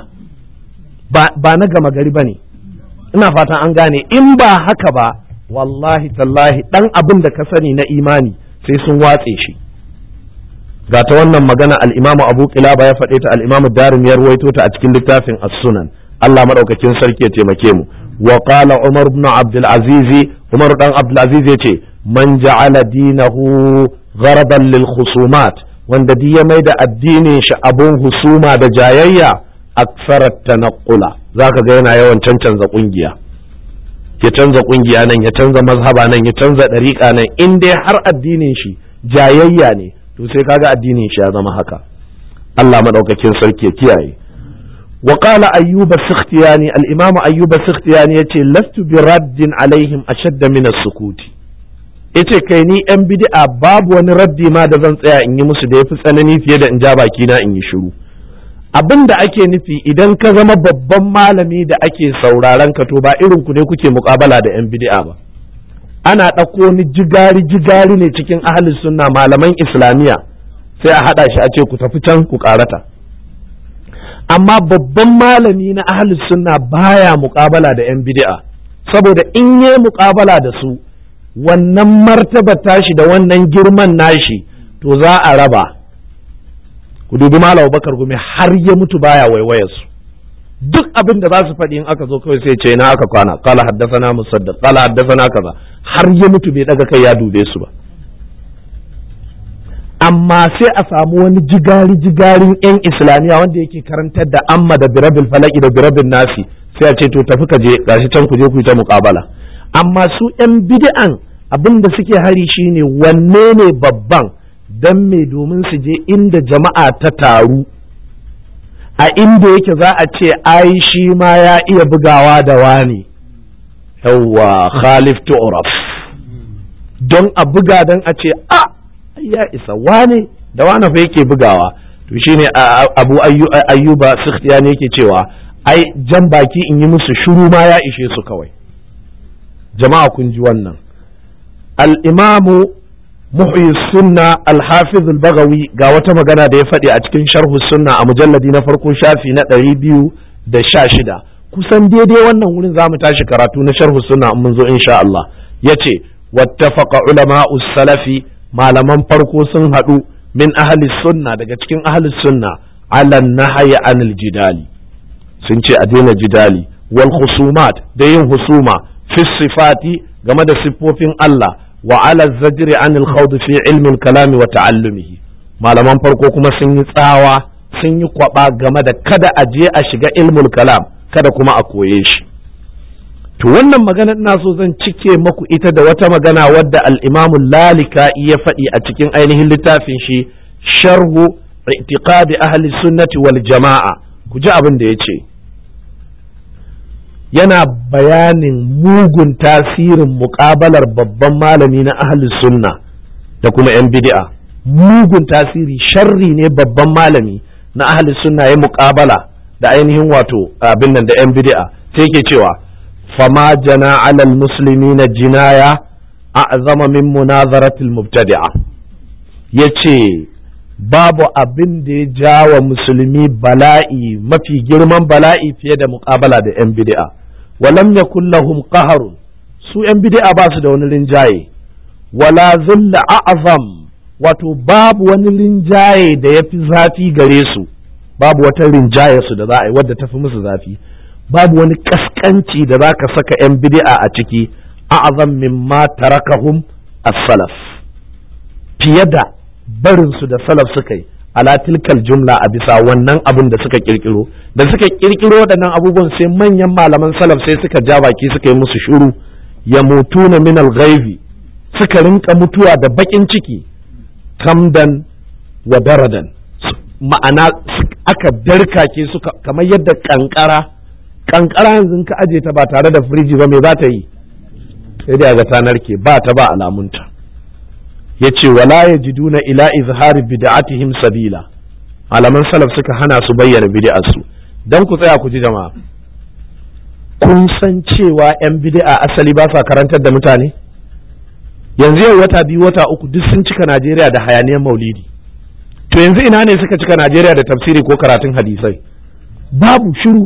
ba na gama gari ba ne ina fatan an gane in ba haka ba wallahi tallahi ɗan abin da ka sani na imani sai sun watse shi ga ta wannan magana al'imamu abu kilaba ya faɗe ta al'imamu darim ya ruwaito ta a cikin littafin as-sunan Allah maɗaukakin sarki ya taimake mu wa qala umar ibn abdul aziz umar dan abdul aziz yace man ja'ala dinahu gharaban lil khusumat wanda duk ya mai da addinin shi abun husuma da jayayya aksarat tanaqqula zaka ga yana yawan cancanza kungiya ya canza kungiya nan ya canza mazhaba nan ya canza dariƙa nan in dai har addinin shi jayayya ne to sai kaga addinin shi ya zama haka Allah madaukakin sarki ya kiyaye wa qala ayyuba sikhtiyani al-imam ayyuba sikhtiyani yace lastu bi raddin alaihim ashadda min as-sukuti yace kai ni yan bid'a babu wani raddi ma da zan tsaya in yi musu da yafi tsanani fiye da in ja baki na in yi shiru abin da ake nufi idan ka zama babban malami da ake sauraron ka to ba irin ku ne kuke muƙabala da yan bid'a ba ana ɗauko wani jigari jigari ne cikin ahalin sunna malaman islamiyya sai a haɗa shi a ce ku tafi can ku ƙarata amma babban malami na ahalin sunna baya muƙabala da 'yan bid'a saboda in yi muƙabala da su wannan martaba tashi da wannan girman nashi to za a raba ku dubi malam bakar gumi har ya mutu baya waiwayarsu duk abin da za su faɗi in aka zo kawai sai ce na aka kwana kala haddasana musaddad kala haddasana kaza har ya mutu bai daga kai ya dube su ba amma sai a samu wani jigari jigarin yan islamiyya wanda yake karantar da amma da birabil falaki da birabil nasi sai a ce to tafi ka je gashi can ku je ku yi ta muƙabala amma su yan bid'an abin da suke hari shine wanne ne babban dan me domin su je inda jama'a ta taru a inda yake za a ce ai shi ma ya iya bugawa da wani yawwa khalif tu'raf don a buga don a ce a ya isa wane da wane fa yake bugawa to shine abu ayyuba sikhtiyani yake cewa ai jan baki in yi musu shuru ma ya ishe su kawai jama'a kun ji wannan al-imamu muhyi sunna al-hafiz al-bagawi ga wata magana da ya faɗi a cikin sharhu sunna a mujalladi na farko shafi na ɗari biyu da sha shida kusan daidai wannan wurin za mu tashi karatu na sharhu sunna mun zo insha Allah ya ce wattafaqa ulama'u salafi malaman farko sun haɗu min ahli sunna daga cikin ahli sunna ala nahyi anil jidali sun ce a daina jidali wal husumat da yin husuma fi sifati game da siffofin Allah wa ala zajri anil khawd fi ilmi al-kalam wa ta'allumihi malaman farko kuma sun yi tsawa sun yi kwaba game da kada a je a shiga ilmul kalam kada kuma a koye shi to wannan magana ina so zan cike maku ita da wata magana wadda al-imamu lalika ya faɗi a cikin ainihin littafin shi sharhu i'tiqadi ahli sunnati wal jama'a ku ji abin da ya ce yana bayanin mugun tasirin muƙabalar babban malami na ahli sunna da kuma 'yan bid'a mugun tasiri sharri ne babban malami na ahli sunna ya muƙabala da ainihin wato abin nan da 'yan bid'a sai ke cewa fama jana alal musulmi na jinaya a'zama min munazaratil mubtadi'a yace babu abin da ya jawa musulmi bala'i mafi girman bala'i fiye da muƙabala da 'yan bid'a walam yakul lahum qaharun su 'yan bid'a ba su da wani rinjaye wala zulla a'zam wato babu wani rinjaye da ya fi zafi gare su babu wata rinjaye su da za a yi wadda ta fi musu zafi babu wani kaskanci da za ka saka 'yan bid'a a ciki a'zam mimma tarakahum as-salaf fiye da barinsu da salaf suka yi ala tilkal jumla a bisa wannan abin da suka kirkiro da suka kirkiro waɗannan abubuwan sai manyan malaman salaf sai suka ja baki suka yi musu shuru ya mutu na min ghaibi suka rinka mutuwa da bakin ciki kamdan wa daradan ma'ana aka darkake su kamar yadda kankara kankara yanzu ka aje ta ba tare da firiji ba me za ta yi sai dai ga ta narke ba ta ba alamunta yace wala yajiduna ila izhari bid'atihim sabila malaman salaf suka hana su bayyana bid'ar su dan ku tsaya ku ji jama'a kun san cewa yan bid'a asali ba sa karantar da mutane yanzu yau wata biyu wata uku duk sun cika Najeriya da hayaniyar maulidi to yanzu ina ne suka cika Najeriya da tafsiri ko karatun hadisai babu shiru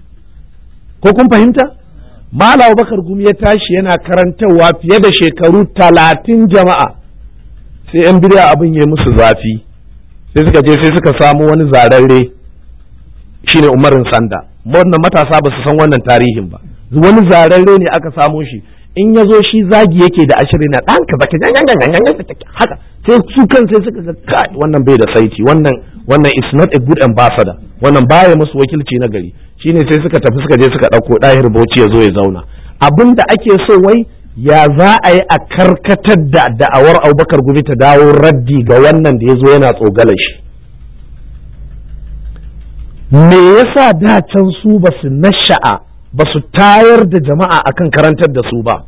ko kun fahimta Malam Bakar Gumi ya tashi yana karantarwa fiye da shekaru talatin jama'a sai 'yan bidiya abin ya musu zafi sai suka je sai suka samu wani zararre shine umarin sanda wannan matasa ba su san wannan tarihin ba wani zararre ne aka samo shi in ya zo shi zagi yake da ashirin na ɗan ka baki haka sai su kan sai suka ga kai wannan bai da saiti wannan wannan is not a good ambassador wannan baya musu wakilci na gari shine sai suka tafi suka je suka ɗauko ɗahir bauchi ya zo ya zauna abin da ake so wai ya za a yi a karkatar da da'awar abubakar gumi ta dawo raddi ga wannan da ya zo yana tsogalar shi me yasa da can su ba su nasha'a ba su tayar da jama'a akan karantar da su ba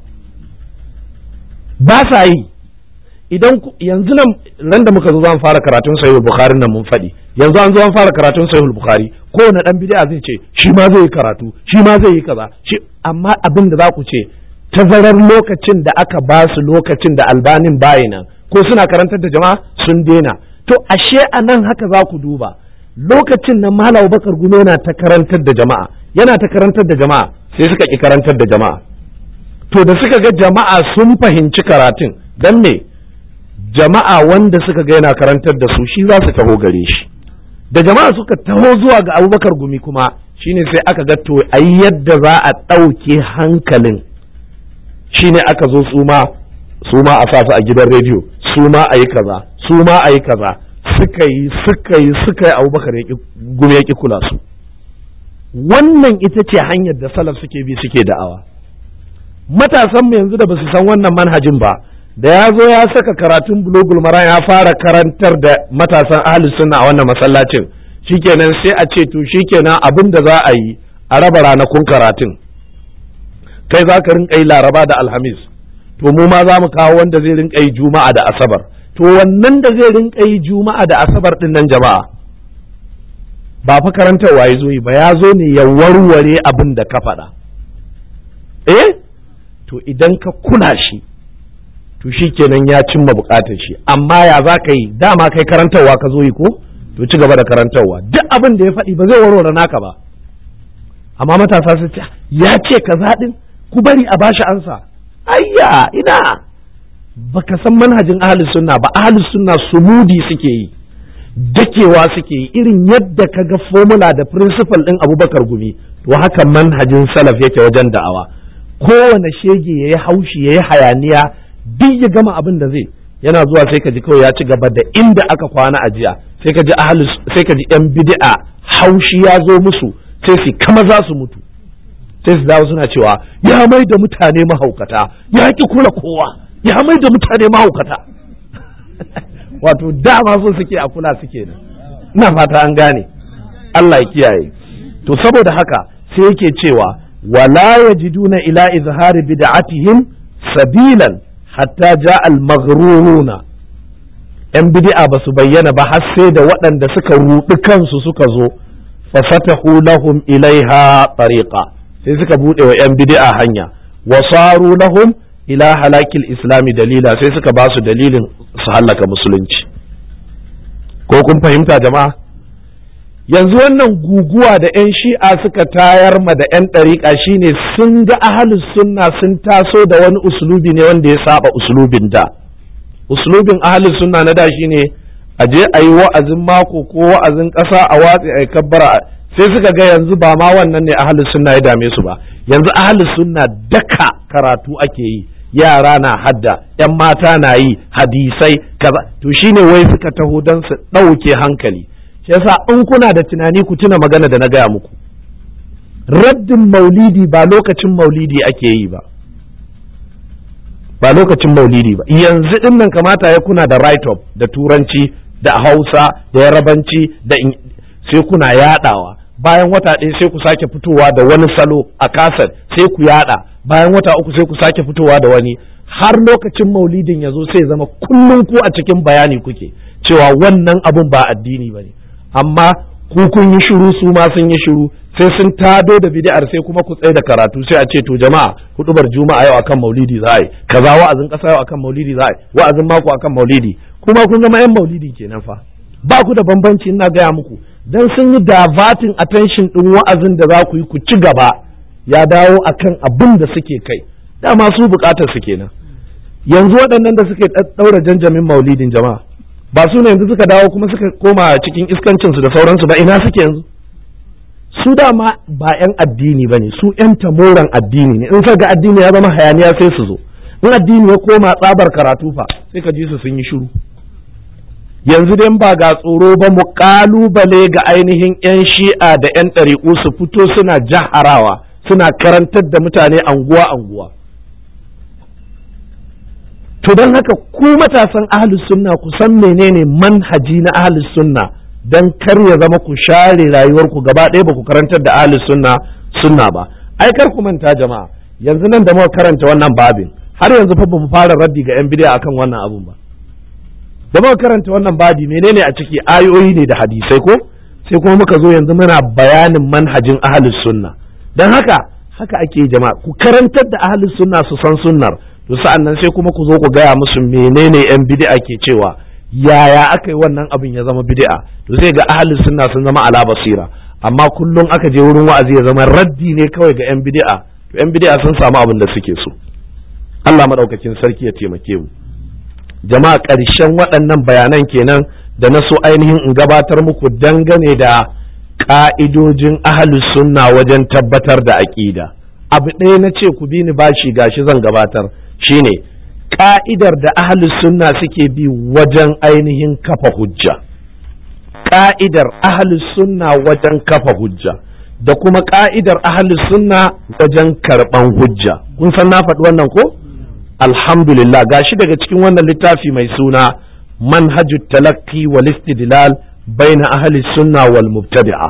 ba sa yi idan yanzu nan nan da muka zo zan fara karatun sahihul bukhari nan mun faɗi yanzu an zo an fara karatun sahihul bukhari kowane dan bid'a zai ce shi ma zai yi karatu shi ma zai yi kaza shi amma abin da za ku ce tazarar lokacin da aka ba su lokacin da albanin bayina ko suna karantar da jama'a sun daina to ashe a nan haka za ku duba lokacin nan malam bakar guno yana ta karantar da jama'a yana ta karantar da jama'a sai suka ki karantar da jama'a to da suka ga jama'a sun fahimci karatun dan me jama'a wanda suka ga yana karantar da su shi za su taho gare shi da jama'a suka taho zuwa ga abubakar gumi kuma shine sai aka ga to ayi yadda za a ɗauke hankalin shine aka zo su ma su ma a sasu a gidan rediyo su ma a yi kaza su ma a yi kaza suka yi suka yi suka yi abubakar gumi ya ki kula su wannan ita ce hanyar da salaf suke bi suke da'awa matasan mu yanzu da basu san wannan manhajin ba da ya zo ya saka karatun bulogul mara ya fara karantar da matasan ahlus sunna a wannan masallacin shikenan sai a ce to shikenan abin da za a yi a raba ranakun karatun kai za ka rinka yi laraba da alhamis to mu ma za mu kawo wanda zai rinka yi juma'a da asabar to wannan da zai rinka yi juma'a da asabar din nan jama'a ba fa karantarwa ya zo yi ba ya zo ne ya warware abin da ka faɗa eh to idan ka kula shi to shi kenan ya cimma bukatar shi amma ya za ka yi dama kai karantarwa ka zo yi ko to ci gaba da karantarwa duk abin da ya faɗi ba zai warware naka ba amma matasa su ce ya ce ka zaɗin ku bari a bashi ansa ayya ina baka san manhajin ahlus sunna ba ahlus sunna sumudi suke yi dakewa suke yi irin yadda ka ga formula da principle ɗin abubakar gumi to haka manhajin salaf yake wajen da'awa kowane shege ya yi haushi ya yi hayaniya duk ya gama abin da zai yana zuwa sai ka ji kawai ya ci gaba da inda aka kwana a jiya sai ka ji ahlus sai ka ji yan bid'a haushi ya zo musu sai su kama za su mutu sai su dawo suna cewa ya mai da mutane mahaukata ya ki kula kowa ya mai da mutane mahaukata wato dama so suke a kula suke nan ina fata an gane Allah ya kiyaye to saboda haka sai yake cewa wala yajiduna ila izhari bid'atihim sabilan hatta ja al-maghruruna yan bid'a ba su bayyana ba har sai da waɗanda suka ruɗi kansu suka zo fa fatahu lahum ilaiha tariqa sai suka buɗe wa yan bid'a hanya wa saru lahum ila halakil islami dalila sai suka ba su dalilin su hallaka musulunci ko kun fahimta jama'a yanzu wannan guguwa da 'yan shi'a suka tayar ma da 'yan ɗariƙa shine sun ga ahalus sunna sun taso da wani uslubi ne wanda ya saba uslubin da uslubin ahalus sunna na da shine a je a yi wa'azin mako ko wa'azin ƙasa a watsi a kabbara sai suka ga yanzu ba ma wannan ne ahalus sunna ya dame su ba yanzu ahalus sunna daka karatu ake yi yara na hadda 'yan mata na yi hadisai kaza to shine wai suka taho don su ɗauke hankali shi yasa in kuna da tunani ku tuna magana da na gaya muku raddin maulidi ba lokacin maulidi ake yi ba ba lokacin maulidi ba yanzu din nan kamata ya kuna da right up da turanci da hausa da yarabanci da sai kuna yadawa bayan wata ɗaya sai ku sake fitowa da wani salo a kasar sai ku yada bayan wata uku sai ku sake fitowa da wani har lokacin maulidin ya zo sai zama kullum ku a cikin bayani kuke cewa wannan abun ba addini ba ne amma ku kun yi shiru su ma sun yi shiru sai sun tado da bid'ar sai kuma ku tsaye da karatu sai a ce to jama'a hudubar juma'a yau akan maulidi za a yi kaza wa'azin kasa yau akan maulidi za a yi wa'azin mako akan maulidi kuma kun zama yan maulidi kenan fa ba ku da bambanci ina gaya muku dan sun yi diverting attention din wa'azin da za ku yi ku ci gaba ya dawo akan abin da suke kai dama su bukatar su kenan yanzu waɗannan da suke ɗaura janjamin maulidin jama'a ba su ne yanzu suka dawo kuma suka koma cikin iskancinsu da sauransu ba ina suke yanzu su dama ba 'yan addini ba ne su 'yan tamoran addini ne in ka ga addini ya zama hayaniya sai su zo in addini ya koma tsabar karatu fa sai ka ji su sun yi shiru yanzu dai ba ga tsoro ba mu kalubale ga ainihin 'yan shi'a da 'yan ɗariƙu su fito suna jaharawa suna karantar da mutane anguwa anguwa to don haka ku matasan ahlus sunna ku san menene manhaji na ahlus sunna dan kar ya zama ku share rayuwarku gaba ɗaya ba ku karantar da ahlus sunna sunna ba ai kar ku manta jama'a yanzu nan da muka karanta wannan babin har yanzu fa ba mu fara raddi ga yan bid'a akan wannan abun ba da muka karanta wannan babi menene a ciki ayoyi ne da hadisai ko sai kuma muka zo yanzu muna bayanin manhajin ahlus sunna dan haka haka ake jama'a ku karantar da ahlus sunna su san sunnar to sa'an nan sai kuma ku zo ku gaya musu menene yan bid'a ke cewa yaya aka yi wannan abin ya zama bid'a to sai ga ahlus sunna sun zama ala basira amma kullum aka je wurin wa'azi ya zama raddi ne kawai ga yan bid'a to yan bid'a sun samu abin da suke so Allah madaukakin sarki ya taimake mu jama'a ƙarshen waɗannan bayanan kenan da na so ainihin in gabatar muku dangane da ƙa'idojin ahlus sunna wajen tabbatar da aƙida abu ɗaya na ce ku bi ni bashi gashi zan gabatar shine ka'idar da ahlus sunna suke bi wajen ainihin kafa hujja ka'idar ahlus sunna wajen kafa hujja da kuma ka'idar ahlus sunna wajen karban hujja kun san na faɗi wannan ko alhamdulillah gashi daga cikin wannan littafi mai suna manhajut talaqi wal istidlal baina ahli sunna wal mubtadi'a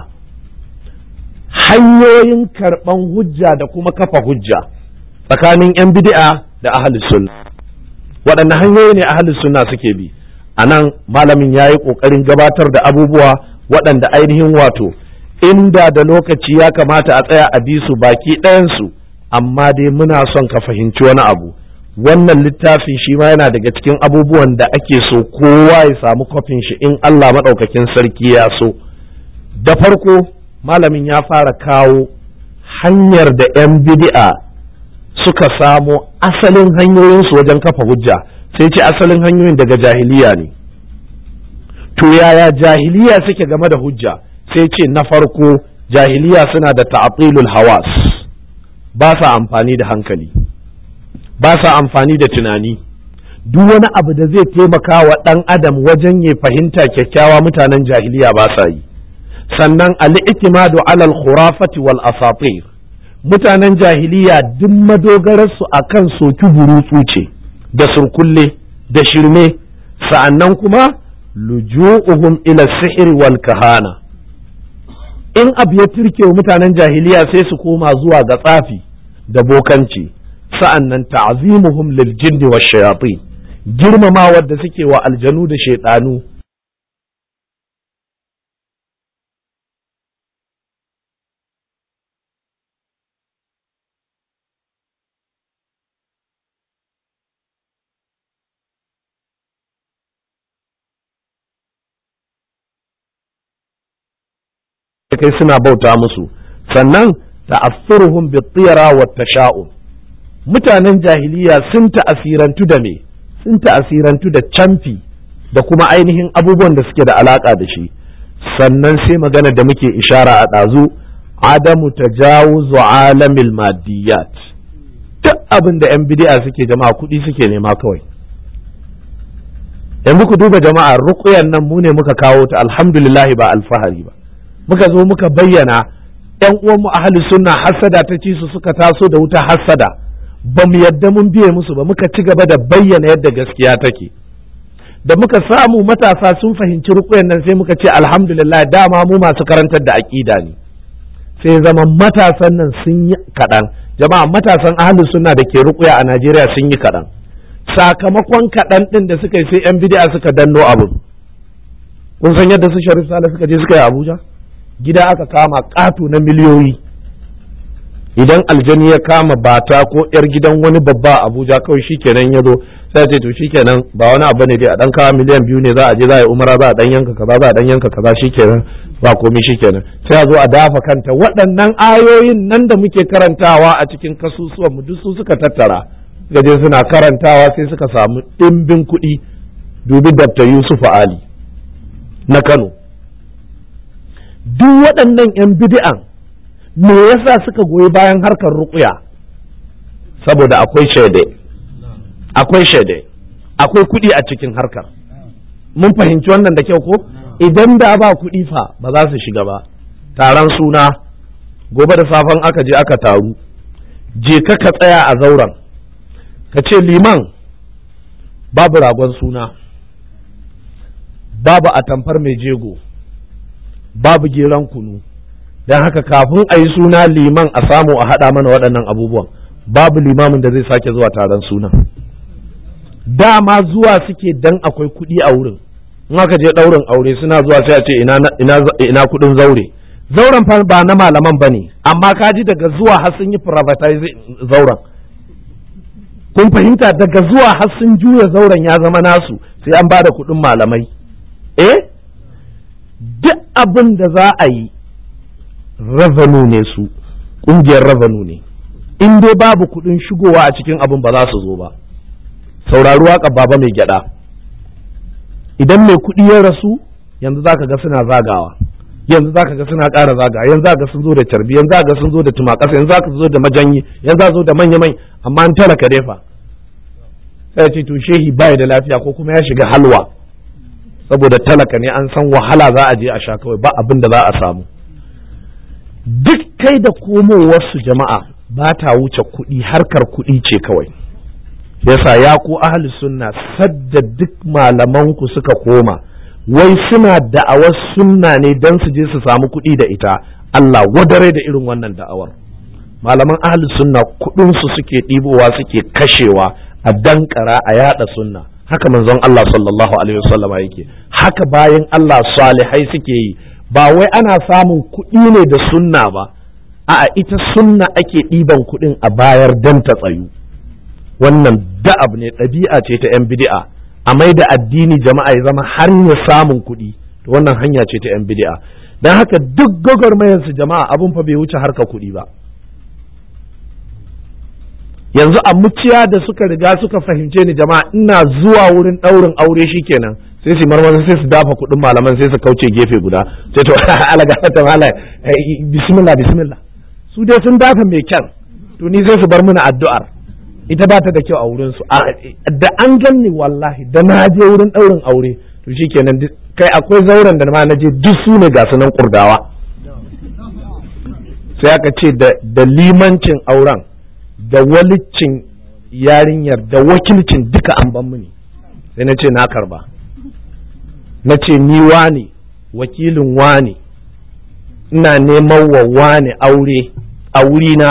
hanyoyin karban hujja da kuma kafa hujja tsakanin 'yan bid'a da ahli sunna waɗanne hanyoyi ne ahli sunna suke bi a nan malamin ya yi ƙoƙarin gabatar da abubuwa waɗanda ainihin wato inda da lokaci ya kamata a tsaya a bi su baki ɗayansu amma dai muna son ka fahimci wani abu wannan littafin shi ma yana daga cikin abubuwan da ake so kowa ya samu kwafin shi in Allah maɗaukakin sarki ya so da farko malamin ya fara kawo hanyar da 'yan bid'a suka samo asalin hanyoyinsu wajen kafa hujja sai ce asalin hanyoyin daga jahiliya ne to yaya jahiliya suke game da hujja sai ce na farko jahiliya suna da ta'atilul hawas ba sa amfani da hankali ba sa amfani da tunani duk wani abu da zai taimaka wa ɗan adam wajen ya fahimta kyakkyawa mutanen jahiliya ba sa yi sannan al'itimadu alal khurafati wal asatir mutanen jahiliya duk madogararsu a kan soki burutsu ce da surkulle da shirme sa'annan kuma luju'uhum ila sihir wal kahana in abu ya turke wa mutanen jahiliya sai su koma zuwa ga tsafi da bokanci sa'annan ta'zimuhum lil jinni wash shayatin girmamawar da suke wa aljanu da shaidanu kai suna bauta musu sannan ta'assuruhum bi-tiyara wa tasha'um mutanen jahiliya sun ta'asirantu da me sun ta'asirantu da camfi da kuma ainihin abubuwan da suke da alaka da shi sannan sai magana da muke ishara a ɗazu adamu tajawuzu alamil maddiyat duk abin da 'yan bidi'a suke jama'a kuɗi suke nema kawai yanzu ku duba jama'a ruƙuyan nan mu ne muka kawo ta alhamdulillahi ba alfahari ba muka zo muka bayyana yan uwanmu ahli sunna hassada ta ci su suka taso da wuta hassada ba mu yadda mun biye musu ba muka ci gaba da bayyana yadda gaskiya take da muka samu matasa sun fahimci rukuyan nan sai muka ce alhamdulillah dama mu masu karantar da aƙida ne sai zama matasan nan sun yi kaɗan jama'a matasan ahli sunna da ke rukuya a najeriya sun yi kaɗan sakamakon kaɗan ɗin da suka yi sai yan bidi'a suka danno abu kun san yadda su sharif sale suka je suka yi abuja gida aka kama ƙato na miliyoyi idan aljani ya kama bata ko yar gidan wani babba a abuja kawai shikenan ya zo sai ce to shikenan ba wani abu ne dai a dan kawo miliyan biyu ne za a je za a yi umara za a dan yanka kaza za a dan yanka kaza shikenan ba komai shikenan sai a zo a dafa kanta waɗannan ayoyin nan da muke karantawa a cikin kasusuwan mu duk su suka tattara gaje suna karantawa sai suka samu ɗimbin kuɗi dubi Dr. Yusuf Ali na Kano duk waɗannan 'yan bid'an me yasa suka goyi bayan harkar ruƙuya saboda akwai shaide akwai shaide akwai kuɗi a cikin harkar mun fahimci wannan da kyau ko idan da ba kuɗi fa ba za su shiga ba taron suna gobe da safen aka je aka taru je ka ka tsaya a zauren ka ce liman babu ragon suna babu atamfar mai jego babu geran kunu don haka kafin a yi suna liman a samu a haɗa mana waɗannan abubuwan babu limamin da zai sake zuwa taron suna dama zuwa suke dan akwai kuɗi a wurin in aka je ɗaurin aure suna zuwa sai a ce ina kuɗin zaure zauren fa ba na malaman ba ne amma kaji daga zuwa har sun yi privatizing zauren kun fahimta daga zuwa har sun juya zauren ya zama nasu sai an ba da kuɗin malamai eh duk abin da za a yi revenue ne su ƙungiyar revenue ne in dai babu kuɗin shigowa a cikin abin ba za su zo ba saurari waƙa baba mai gyaɗa idan mai kuɗi ya rasu yanzu za ka ga suna zagawa yanzu za ka ga suna ƙara zagawa yanzu za ga sun zo da carbi yanzu za ga sun zo da tumakasa yanzu za ka zo da majanyi yanzu za zo da manya mai amma an talaka defa sai ce to shehi bai da lafiya ko kuma ya shiga halwa saboda talaka ne an san wahala za a je a sha kawai ba abin da za a samu duk kai da komowarsu jama'a ba ta wuce kuɗi harkar kuɗi ce kawai yasa ya ku ahli sunna sadda duk malamanku suka koma wai suna da'awar sunna ne don su je su samu kuɗi da ita Allah wadare da irin wannan da'awar malaman ahli sunna kuɗinsu suke ɗibowa suke kashewa a dankara a yada sunna haka manzon Allah sallallahu alaihi wasallam yake haka bayan Allah salihai suke yi ba wai ana samun kuɗi ne da sunna ba a'a ita sunna ake ɗiban kuɗin a bayar dan ta tsayu wannan da'ab ne ɗabi'a ce ta 'yan bid'a a mai da addini jama'a ya zama hanyar samun kuɗi to wannan hanya ce ta 'yan bid'a don haka duk gwagwarmayarsu jama'a abun fa bai wuce harka kuɗi ba yanzu a muciya da suka riga suka fahimce ni jama'a ina zuwa wurin ɗaurin aure shikenan sai su marmara sai su dafa kuɗin malaman sai su kauce gefe guda sai to alaga ta mala bismillah bismillah su dai sun dafa mai kyan to ni sai su bar mana addu'ar ita ba ta da kyau a wurin su da an ganni wallahi da na je wurin ɗaurin aure to shikenan kai akwai zauren da ma na je duk su ne ga sunan kurdawa sai aka ce da limancin auren da walicin yarinyar da wakilcin duka an ban mini sai na ce na karba na ce ni wane wakilin wane ina neman wa wane aure a wurina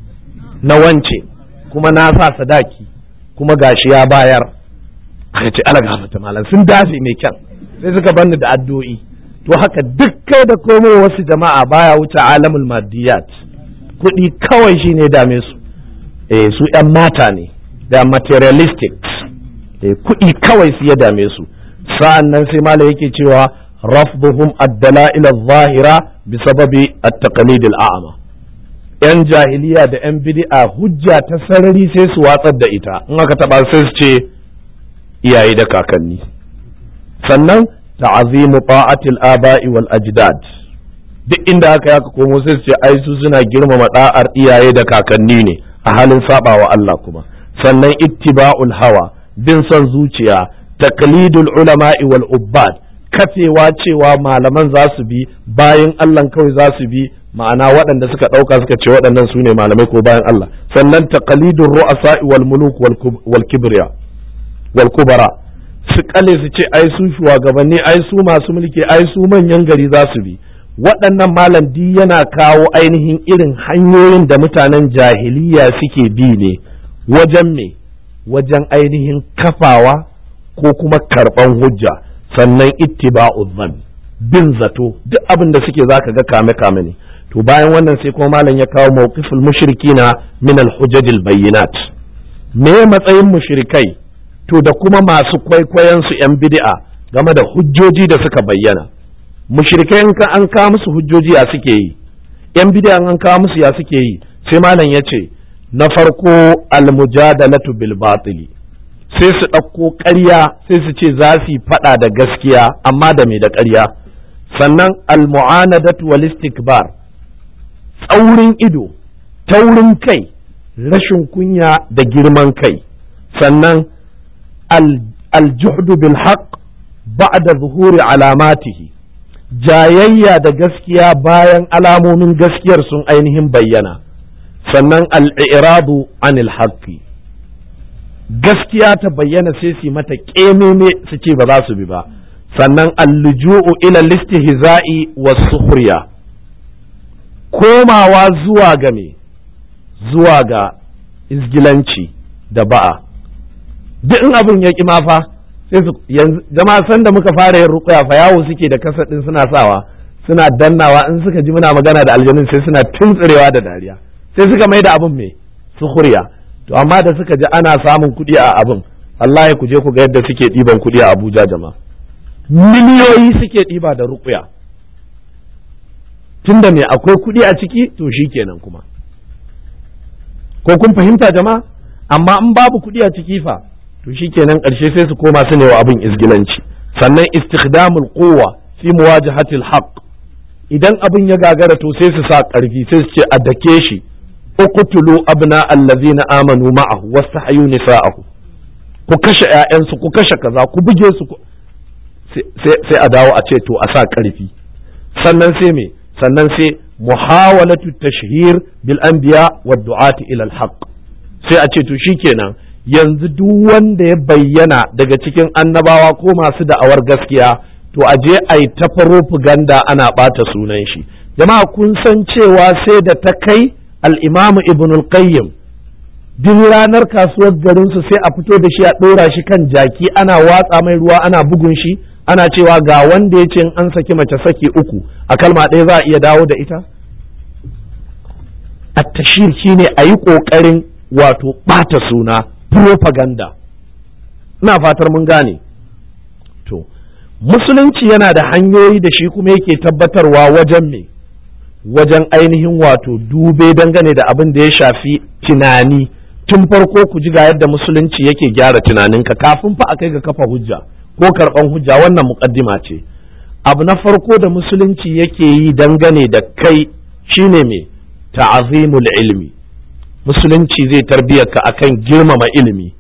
na wance kuma na sa sadaki kuma gashi ya bayar aka ce ala gafata malam sun dace mai kyan sai suka banni da addu'o'i to haka duk kai da komai wasu jama'a baya wuce alamul maddiyat kuɗi kawai shine dame su eh su yan mata ne da materialistic eh kuɗi kawai su ya dame su sa'an nan sai malam yake cewa rafduhum ad-dala'il adh-dhahira bisababi at-taqlid al-a'ma yan jahiliya da yan bid'a hujja ta sarari sai su watsar da ita in aka taba sai su ce iyaye da kakanni sannan ta'azimu ta'atil aba'i wal ajdad duk inda aka yaka komo sai su ce ai su suna girmama da'ar iyaye da kakanni ne a halin sabawa Allah kuma sannan ittiba'ul hawa bin son zuciya taqlidul ulama'i wal ubbad kafewa cewa malaman za su bi bayan Allah kawai za su bi ma'ana waɗanda suka ɗauka suka ce waɗannan su ne malamai ko bayan Allah sannan taqlidul ru'asa'i wal muluk wal kibriya wal kubara su kale su ce ai su shugabanni ai su masu mulki ai su manyan gari za su bi waɗannan malam di yana kawo ainihin irin hanyoyin da mutanen jahiliya suke bi ne wajen me wajen ainihin kafawa ko kuma karɓan hujja sannan ittiba'u dhann bin zato duk abin da suke zaka ga kame kame ne to bayan wannan sai kuma malam ya kawo mawqiful mushrikina min al-hujajil bayyinat me matsayin mushrikai to da kuma masu kwaikwayon su yan bid'a game da hujjoji da suka bayyana mushrikai in ka an kawo musu hujjoji ya suke yi yan bid'a an kawo musu ya suke yi sai malam ya ce na farko al-mujadalatu bil batili sai su ɗauko ƙarya sai su ce za su yi faɗa da gaskiya amma da me da ƙarya sannan al-mu'anadatu wal istikbar tsaurin ido taurin kai rashin kunya da girman kai sannan al-juhdu bil haqq ba'da zuhuri alamatihi jayayya da gaskiya bayan alamomin gaskiyar sun ainihin bayyana sannan al-i'radu anil haqqi gaskiya ta bayyana sai su mata ƙememe su ce ba za su bi ba sannan alluju'u ila listihza'i was sukhriya komawa zuwa ga me zuwa ga izgilanci da ba'a duk in abin ya ƙi mafa sai su yanzu jama'a san da muka fara yin ruqya fa yawo suke da kasa din suna sawa suna dannawa in suka ji muna magana da aljanun sai suna tuntsurewa da dariya sai suka mai da abin me sukhriya to amma da suka ji ana samun kuɗi a abin Allah ya kuje ku ga yadda suke ɗiban kuɗi a Abuja jama'a miliyoyi suke ɗiba da ruƙuya tunda me akwai kuɗi a ciki to shi kenan kuma ko kun fahimta jama'a amma in babu kuɗi a ciki fa to shi kenan ƙarshe sai su koma su ne wa abin izgilanci sannan istikdamul quwwa fi muwajahatil haqq idan abin ya gagara to sai su sa ƙarfi sai su ce a dake shi uqtulu abna allazina amanu ma'ahu wastahyu nisa'ahu ku kashe ƴaƴansu ku kashe kaza ku buge su sai a dawo a ce to a sa ƙarfi sannan sai me sannan sai muhawalatu tashhir bil anbiya wa du'ati ila al haqq sai a ce to shikenan yanzu duk wanda ya bayyana daga cikin annabawa ko masu da'awar gaskiya to a je a yi ta propaganda ana ɓata sunan shi jama'a kun san cewa sai da ta kai al'imamu ibn al-qayyim duk ranar kasuwar garinsu sai a fito da shi a ɗora shi kan jaki ana watsa mai ruwa ana bugun shi ana cewa ga wanda ya ce in an saki mace saki uku a kalma ɗaya za a iya dawo da ita attashir shi ne a yi ƙoƙarin wato ɓata suna propaganda ina fatar mun gane to musulunci yana da hanyoyi da shi kuma yake tabbatarwa wajen me wajen ainihin wato dube dangane da abin da ya shafi tunani tun farko ku ji ga yadda musulunci yake gyara tunaninka kafin fa a kai ga kafa hujja ko karɓan hujja wannan muƙaddima ce abu na farko da musulunci yake yi dangane da kai shine me ta'azimul ilmi musulunci zai tarbiyar ka akan girmama ilimi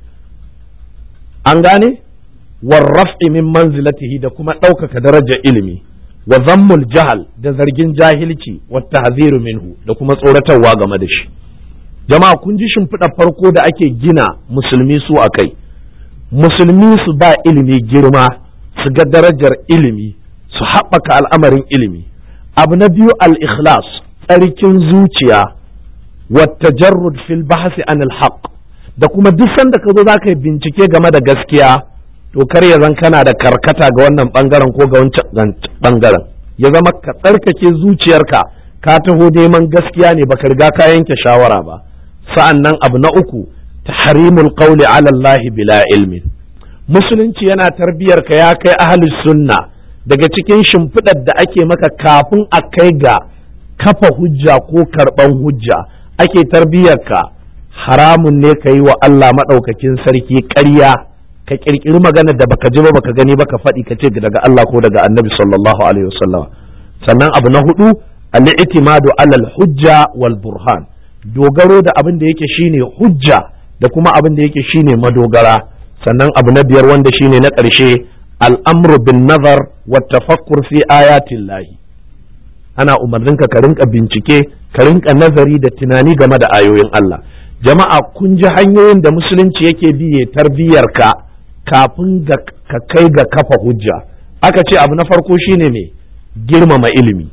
an gane warraf'i min manzilatihi da kuma ɗaukaka darajar ilimi wa zammul jahal da zargin jahilci wa tahziru minhu da kuma tsoratarwa game da shi jama'a kun ji shimfiɗa farko da ake gina musulmi su a kai musulmi su ba ilimi girma su ga darajar ilimi su haɓaka al'amarin ilimi abu na biyu al-ikhlas tsarkin zuciya wa tajarrud fil bahsi anil haqq da kuma duk sanda ka zo za ka yi bincike game da gaskiya to kar ya zan kana da karkata ga wannan bangaren ko ga wancan bangaren ya zama ka tsarkake zuciyarka ka taho neman gaskiya ne baka riga ka yanke shawara ba sa'an nan abu na uku tahrimul qawli ala Allah bila ilmin musulunci yana tarbiyar ka ya kai ahlus sunna daga cikin shimfiɗar da ake maka kafin a kai ga kafa hujja ko karɓan hujja ake tarbiyar ka haramun ne ka yi wa Allah maɗaukakin sarki ƙarya ka ƙirƙiri maganar da baka ji ba baka gani ba ka faɗi ka ce daga Allah ko daga annabi sallallahu alaihi wasallam sannan abu na hudu al-i'timadu alal hujja wal burhan dogaro da abin da yake shine hujja da kuma abin da yake shine madogara sannan abu na biyar wanda shine na ƙarshe al'amru bin nazar wa tafakkur fi ayatin lahi ana umarninka ka rinka bincike ka rinka nazari da tunani game da ayoyin Allah jama'a kun ji hanyoyin da musulunci yake bi ya tarbiyyar ka kafin ka kai ga kafa hujja aka ce abu na farko shine ne girmama ilimi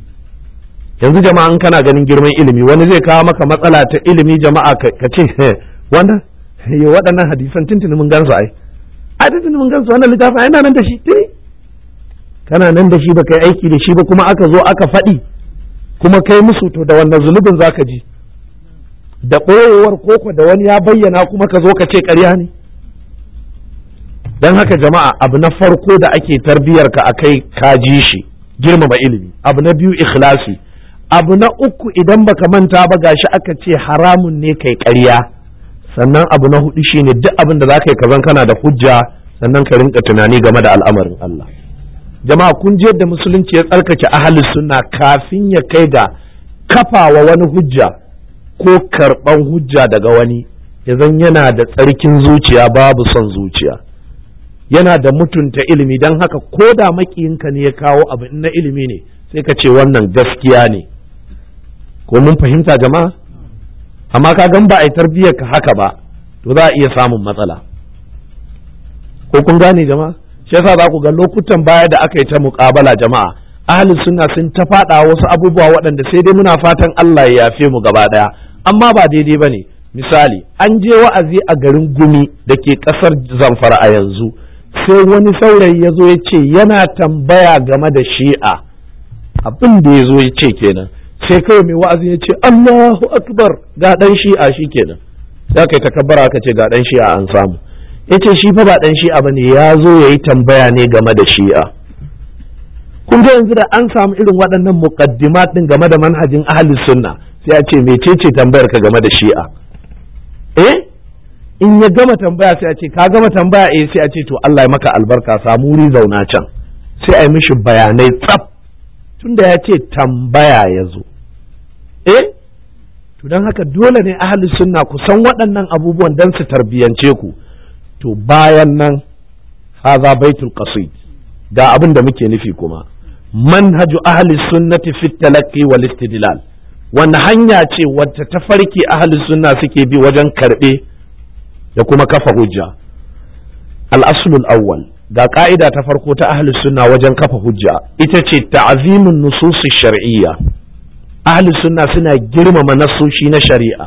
yanzu jama'a in kana ganin girman ilimi wani zai kawo maka matsala ta ilimi jama'a ka ce wannan waɗannan hadisan tuntuni mun gansu ai a tuntuni mun gansu wannan littafin ai nan da shi tuni kana nan da shi ba kai aiki da shi ba kuma aka zo aka faɗi kuma kai musu to da wannan zunubin zaka ji da ɓoyewar koko da wani ya bayyana kuma ka zo ka ce ƙarya ne don haka jama'a abu na farko da ake tarbiyar ka a kai ka ji shi girmama ilimi abu na biyu ikhlasi abu na uku idan baka manta ba gashi aka ce haramun ne kai ƙarya sannan abu na hudu shine duk abin da za ka yi kazan kana da hujja sannan ka rinka tunani game da al'amarin Allah jama'a kun ji yadda musulunci ya tsarkake ahalus sunna kafin ya kai ga kafawa wani hujja ko karɓan hujja daga wani ya zan yana da tsarkin zuciya babu son zuciya yana da mutunta ilimi don haka ko da makiyinka ne ya kawo abu na ilimi ne sai ka ce wannan gaskiya ne ko mun fahimta jama'a amma ka gan ba a yi tarbiyyar ka haka ba to za a iya samun matsala ko kun gane jama'a shi yasa za ku ga lokutan baya da aka yi ta muƙabala jama'a ahalin sunna sun ta faɗa wasu abubuwa waɗanda sai dai muna fatan Allah ya yafe mu gaba ɗaya amma ba daidai ba ne misali an je wa'azi a garin gumi da ke ƙasar zamfara a yanzu sai wani saurayi ya zo ya ce yana tambaya game da shi'a abin da ya zo ya ce kenan sai kawai mai wa'azi ya ce Allahu akbar ga ɗan shi'a shi kenan sai aka yi takabbara aka ce ga ɗan shi'a an samu ya ce shi fa ba ɗan shi'a ba ne ya zo ya yi tambaya ne game da shi'a kun ga yanzu da an samu irin waɗannan muqaddimat ɗin game da manhajin ahli sunna sai a ce mecece tambayar ka game da shi'a eh in ya gama tambaya sai a ce ka gama tambaya eh sai a ce to Allah ya maka albarka samu wuri zauna can sai a yi mishi bayanai tsaf tunda ya ce tambaya ya zo eh to don haka dole ne ahli sunna ku san waɗannan abubuwan don su tarbiyance ku to bayan nan haza baitul qasid ga abin da muke nufi kuma manhaju ahli sunnati fi talaqqi wal istidlal wanda hanya ce wacce ta farki ahli sunna suke bi wajen karbe da kuma kafa hujja al-aslul awwal ga ka'ida ta farko ta ahli sunna wajen kafa hujja ita ce ta'zimun nusus shar'iyya ahli sunna suna girmama nasoshi na shari'a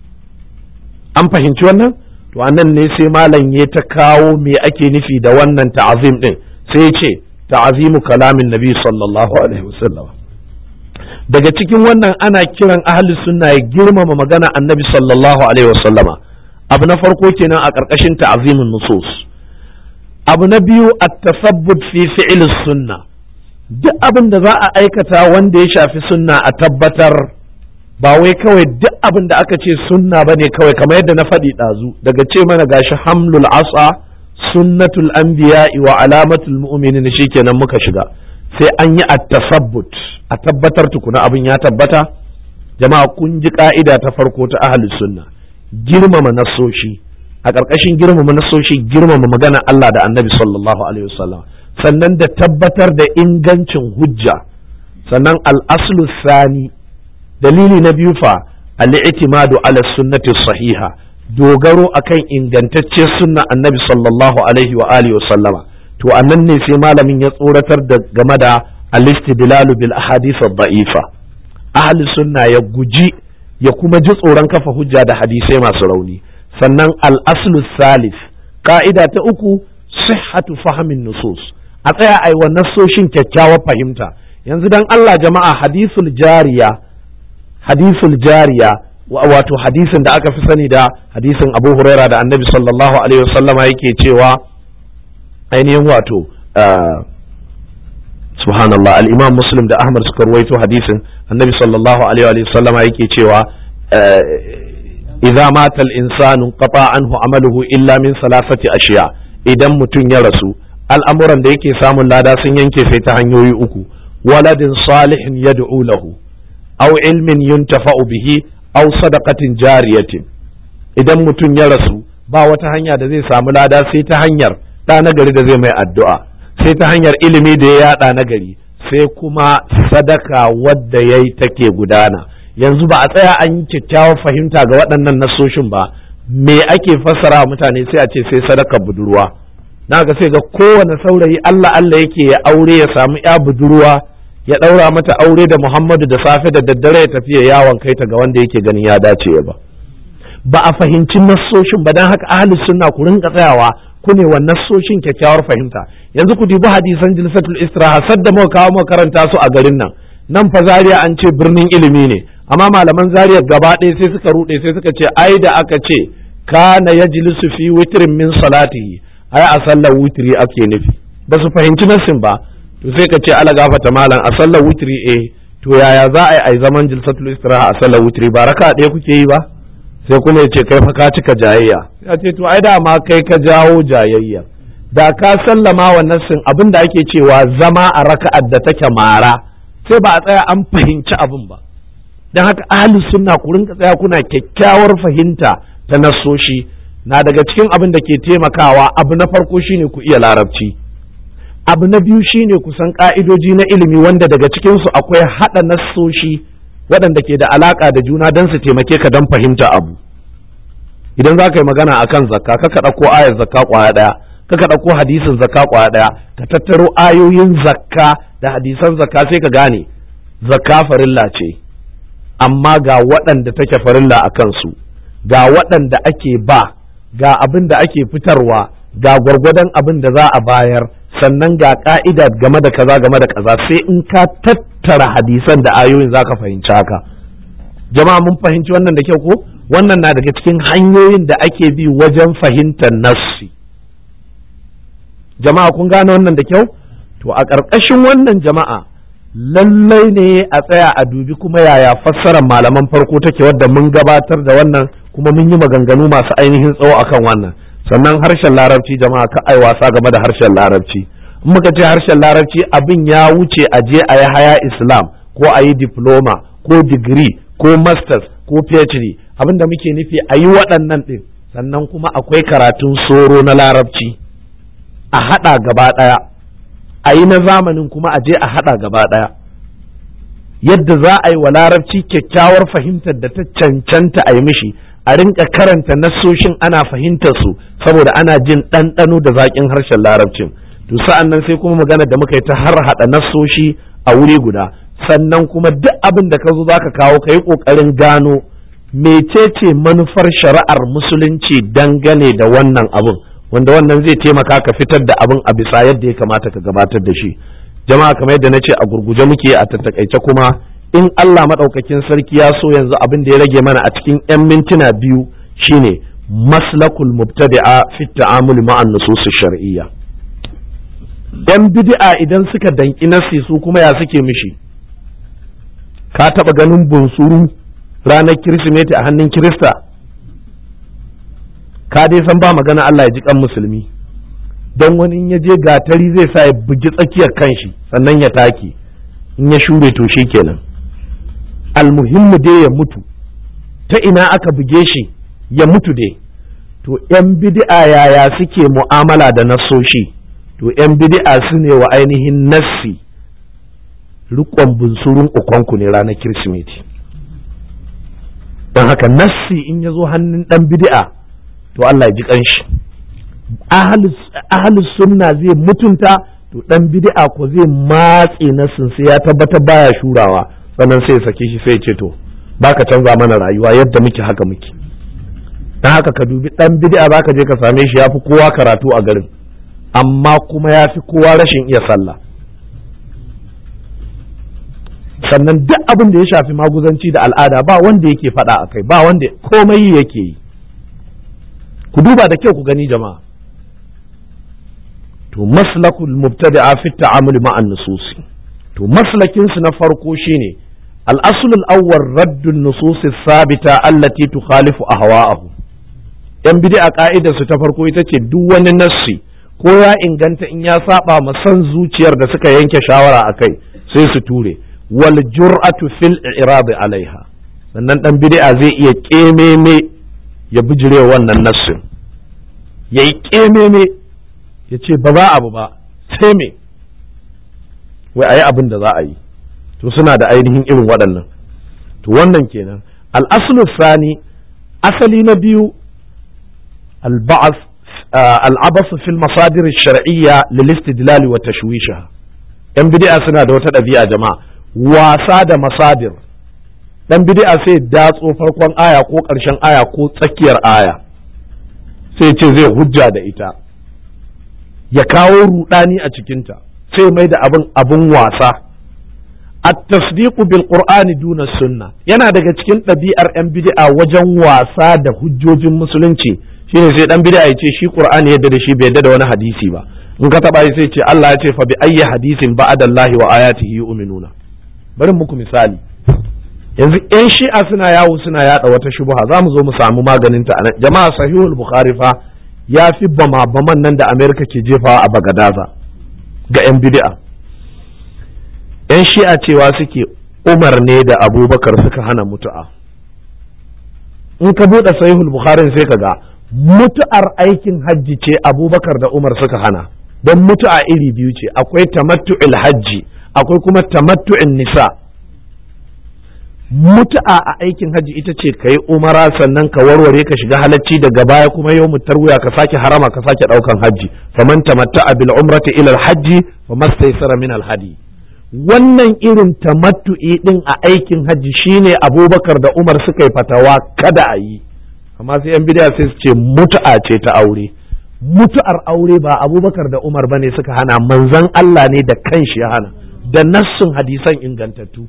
an fahimci wannan to anan ne sai malam ya ta kawo me ake nufi da wannan ta'azim din sai ya ce ta'azimu kalamin nabi sallallahu alaihi wasallam daga cikin wannan ana kiran ahli sunna ya girmama magana annabi sallallahu alaihi wasallama abu na farko kenan a ƙarƙashin ta'azimin nusus abu na biyu at-tasabbut fi fi'l sunna duk abin da za a aikata wanda ya shafi sunna a tabbatar ba wai kawai duk abin da aka ce sunna bane kawai kamar yadda na faɗi ɗazu daga ce mana gashi hamlul asa sunnatul anbiya'i wa alamatul mu'minin shikenan muka shiga sai an yi at-tasabbut a tabbatar tukuna abin ya tabbata jama'a kun ji ka'ida ta farko ta ahlus sunna girmama nasoshi a ƙarƙashin girmama nasoshi girmama magana Allah da annabi sallallahu alaihi wasallam sannan da tabbatar da ingancin hujja sannan al-aslu sani dalili na biyu fa al-i'timadu ala sunnati sahiha dogaro akan ingantacce sunna annabi sallallahu alaihi wa alihi wasallama to annan ne sai malamin ya tsoratar da game da al-istidlalu bil ahadith ad-da'ifa ahli sunna ya guji ya kuma ji tsoron kafa hujja da hadisai masu rauni sannan al-aslu salis ka'ida ta uku sihhatu fahmin nusus a tsaya ai wa nassoshin kyakkyawar fahimta yanzu dan Allah jama'a hadisul jariya hadisul jariya wato hadisin da aka fi sani da hadisin Abu Huraira da Annabi sallallahu alaihi wasallama yake cewa ainihin wato subhanallah al-imam muslim da ahmad suka ruwaito hadisin annabi sallallahu alaihi wa sallama yake cewa idza mata al-insanu qata anhu amaluhu illa min salasati ashiya idan mutum ya rasu al'amuran da yake samun lada sun yanke sai ta hanyoyi uku waladin salihin yad'u lahu aw ilmin yuntafa'u bihi aw sadaqatin jariyatin idan mutum ya rasu ba wata hanya da zai samu lada sai ta hanyar ɗa nagari da zai mai addu'a sai ta hanyar ilimi da ya yada nagari sai kuma sadaka wadda ya yi take gudana yanzu ba a tsaya an yi kyakkyawar fahimta ga waɗannan nasoshin ba me ake fassara mutane sai a ce sai sadaka budurwa na ga sai ga kowane saurayi Allah Allah yake ya aure ya samu ya budurwa ya ɗaura mata aure da Muhammadu da safe da daddare ya tafi ya yawon kai ta ga wanda yake ganin ya dace ya ba ba a fahimci nassoshin ba don haka ahli sunna ku rinka tsayawa ku ne wa nassoshin kyakkyawar fahimta yanzu ku dubi hadisan jilsatul istiraha sadda muka kawo muka karanta su a garin nan nan fa zaria an ce birnin ilimi ne amma malaman zaria gaba ɗaya sai suka ruɗe sai suka ce ai da aka ce kana yajlisu fi witrin min salatihi ai a sallar witri ake nufi ba su fahimci nassin ba to sai ka ce ala gafata malam a sallar witri eh to yaya za a yi ai zaman jilsatul istiraha a sallar witri ba raka ɗaya kuke yi ba sai kuma ya ce kai fa ka cika jayayya ya ce to ai dama kai ka jawo jayayya da ka sallama wa nassin abin da ake cewa zama a raka'ar da take mara sai ba a tsaya an fahimci abin ba don haka ahli sunna ku rinka tsaya kuna kyakkyawar fahimta ta nassoshi na daga cikin abin da ke taimakawa abu na farko shine ku iya larabci abu na biyu shine ku san ka'idoji na ilimi wanda daga cikinsu akwai haɗa nassoshi waɗanda ke da alaƙa da juna don su taimake ka don fahimta abu idan za ka yi magana a kan zakka ka ɗauko ayar zakka ƙwaya ɗaya ka ɗauko hadisin zakka ƙwaya ɗaya ka tattaro ayoyin zakka da hadisan zakka sai ka gane zakka farilla ce amma ga waɗanda take farilla a kansu ga waɗanda ake ba ga abin da ake fitarwa ga gwargwadon abin da za a bayar sannan ga ka'ida game da kaza game da kaza sai in ka tattara hadisan da ayoyin za ka fahimci haka jama'a mun fahimci wannan da kyau ko wannan na daga cikin hanyoyin da ake bi wajen fahimtar nassi jama'a kun gane wannan da kyau to a ƙarƙashin wannan jama'a lallai ne a tsaya a dubi kuma yaya fassarar malaman farko take wadda mun gabatar da wannan kuma mun yi maganganu masu ainihin tsawo akan wannan sannan harshen larabci jama'a ka ai wasa game da harshen larabci in muka ce harshen larabci abin ya wuce a je a yi haya islam ko a yi diploma ko digiri ko masters ko phd abin da muke nufi a yi waɗannan ɗin sannan kuma akwai karatun soro na larabci a haɗa gaba ɗaya a yi na zamanin kuma a je a haɗa gaba ɗaya yadda za a yi wa larabci kyakkyawar fahimtar da ta cancanta a yi mishi a rinka karanta nassoshin ana fahimtar su saboda ana jin ɗanɗano da zaƙin harshen larabcin to sa'an nan sai kuma magana da muka yi ta har haɗa nassoshi a wuri guda sannan kuma duk abin da ka zo za ka kawo ka yi ƙoƙarin gano mecece manufar shari'ar musulunci dangane da wannan abin wanda wannan zai taimaka ka fitar da abin a bisa yadda ya kamata ka gabatar da shi jama'a kamar yadda na ce a gurguje muke a tattakaice kuma in Allah maɗaukakin sarki ya so yanzu abin da ya rage mana a cikin 'yan mintuna biyu shine maslakul mubtadi'a fi ta'amul ma'an nusus shar'iyya dan bid'a idan suka danki nasi su kuma ya suke mishi ka taba ganin bunsuru ranar kirsimeti a hannun kirista ka dai san ba magana Allah ya ji kan musulmi don wani in ya je gatari zai sa ya bugi tsakiyar kanshi sannan ya take in ya shure to shi kenan almuhimmu dai ya mutu ta ina aka buge shi ya mutu dai to ‘yan bid'a yaya suke mu'amala da nassoshi to ‘yan bid'a su ne wa ainihin nassi rikon bunsurun ukonku ne ranar kirsimeti don haka nassi in ya zo hannun ɗan bid'a to Allah ya ji ƙanshi ahalus sunna zai mutunta to ɗan bid'a ko zai matse nassin sai ya tabbatar baya shurawa sannan sai ya sake shi sai ya ce to baka canza mana rayuwa yadda muke haka muke don haka ka dubi ɗan bid'a zaka je ka same shi ya fi kowa karatu a garin amma kuma ya fi kowa rashin iya sallah sannan duk abin da ya shafi maguzanci da al'ada ba wanda yake faɗa a kai ba wanda komai yake yi ku duba da kyau ku gani jama'a to maslakul mubtadi'a fi ta'amul ma'an nususi to maslakin su na farko shine al-asl al-awwal radd an-nusus sabita allati tukhalifu ahwa'ahu yan bid'a ka'idar su ta farko ita ce duk wani nassi ko ya inganta in ya saba ma san zuciyar da suka yanke shawara akai sai su ture wal jur'atu fil i'rab alaiha sannan dan bid'a zai iya kememe ya bijire wannan nassin yayi kememe ya ce ba za abu ba sai me wai ayi abin da za a yi to suna da ainihin irin waɗannan to wannan kenan al-aslu sani asali na biyu al-ba'th al-abath fil masadir ash-shar'iyya lil istidlal wa tashwisha yan bid'a suna da wata ɗabi'a jama'a wasa da masadir dan bid'a sai datso farkon aya ko ƙarshen aya ko tsakiyar aya sai ce zai hujja da ita ya kawo rudani a cikinta sai mai da abin abin wasa at-tasdiqu bil qur'ani duna sunna yana daga cikin ɗabi'ar yan bid'a wajen wasa da hujjojin musulunci shine sai dan bid'a ya ce shi qur'ani yadda da shi bai yadda da wani hadisi ba in ka taba sai ce Allah ya ce fa bi ayyi hadisin ba'adallahi wa ayatihi yu'minuna bari muku misali yanzu yan shi'a suna yawo suna yada wata shubha za mu zo mu samu maganin ta anan jama'a sahihul bukhari fa ya fi bama baman nan da amerika ke jefawa a bagadaza ga yan bid'a yan shi'a cewa suke umar ne da abubakar suka hana mutu'a in ka buɗe sahihul bukhari sai ka ga mutu'ar aikin hajji ce abubakar da umar suka hana don mutu'a iri biyu ce akwai tamattu'il hajji akwai kuma tamattu'in nisa mutu'a a aikin hajji ita ce ka yi umara sannan ka warware ka shiga halacci daga baya kuma yau wuya ka sake harama ka sake daukan hajji faman tamatta'a bil umrati ila hajji famastaysara min al hadi wannan irin tamattu'i din a aikin hajji shine abubakar da umar suka yi fatawa kada a yi amma sai yan bidiya sai su ce mutu'a ce ta aure mutu'ar aure ba abubakar da umar bane suka hana manzon Allah ne da kanshi ya hana da nassun hadisan ingantattu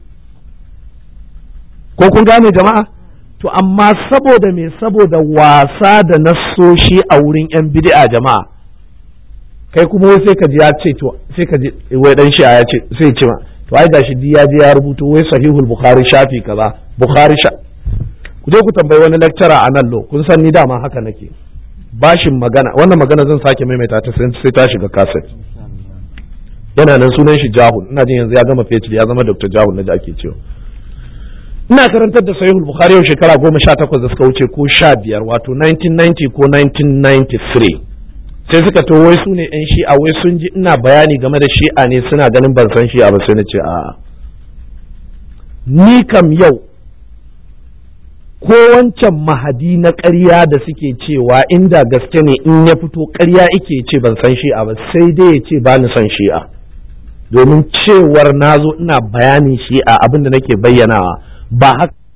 ko kun gane jama'a to amma saboda me saboda wasa da nassoshi a wurin yan bid'a jama'a kai kuma wai sai ka ji ya ce to sai ka ji wai dan shi ya ce sai ce ma to ai gashi di ya je ya rubuto wai sahihul bukhari shafi kaza bukhari sha ku je ku tambayi wani lecturer a nan lo kun san ni dama haka nake bashin magana wannan magana zan sake maimaita ta sai ta shiga kaset yana nan sunan shi jahul ina jin yanzu ya gama fetur ya zama dr jahul na da ake cewa ina karantar da sahihul bukhari yau shekara goma sha takwas da suka wuce ko sha biyar wato 1990 ko 1993 sai suka to wai su ne yan shi'a wai sun ji ina bayani game da shi'a ne suna ganin ban san shi'a ba sai na ce a'a ni kam yau ko wancan mahadi na ƙarya da suke cewa inda gaske ne in ya fito ƙarya ike ce ban san shi'a ba sai dai ya ce ba ni son shi'a domin cewar na zo ina bayanin shi'a abinda nake bayyanawa ba haka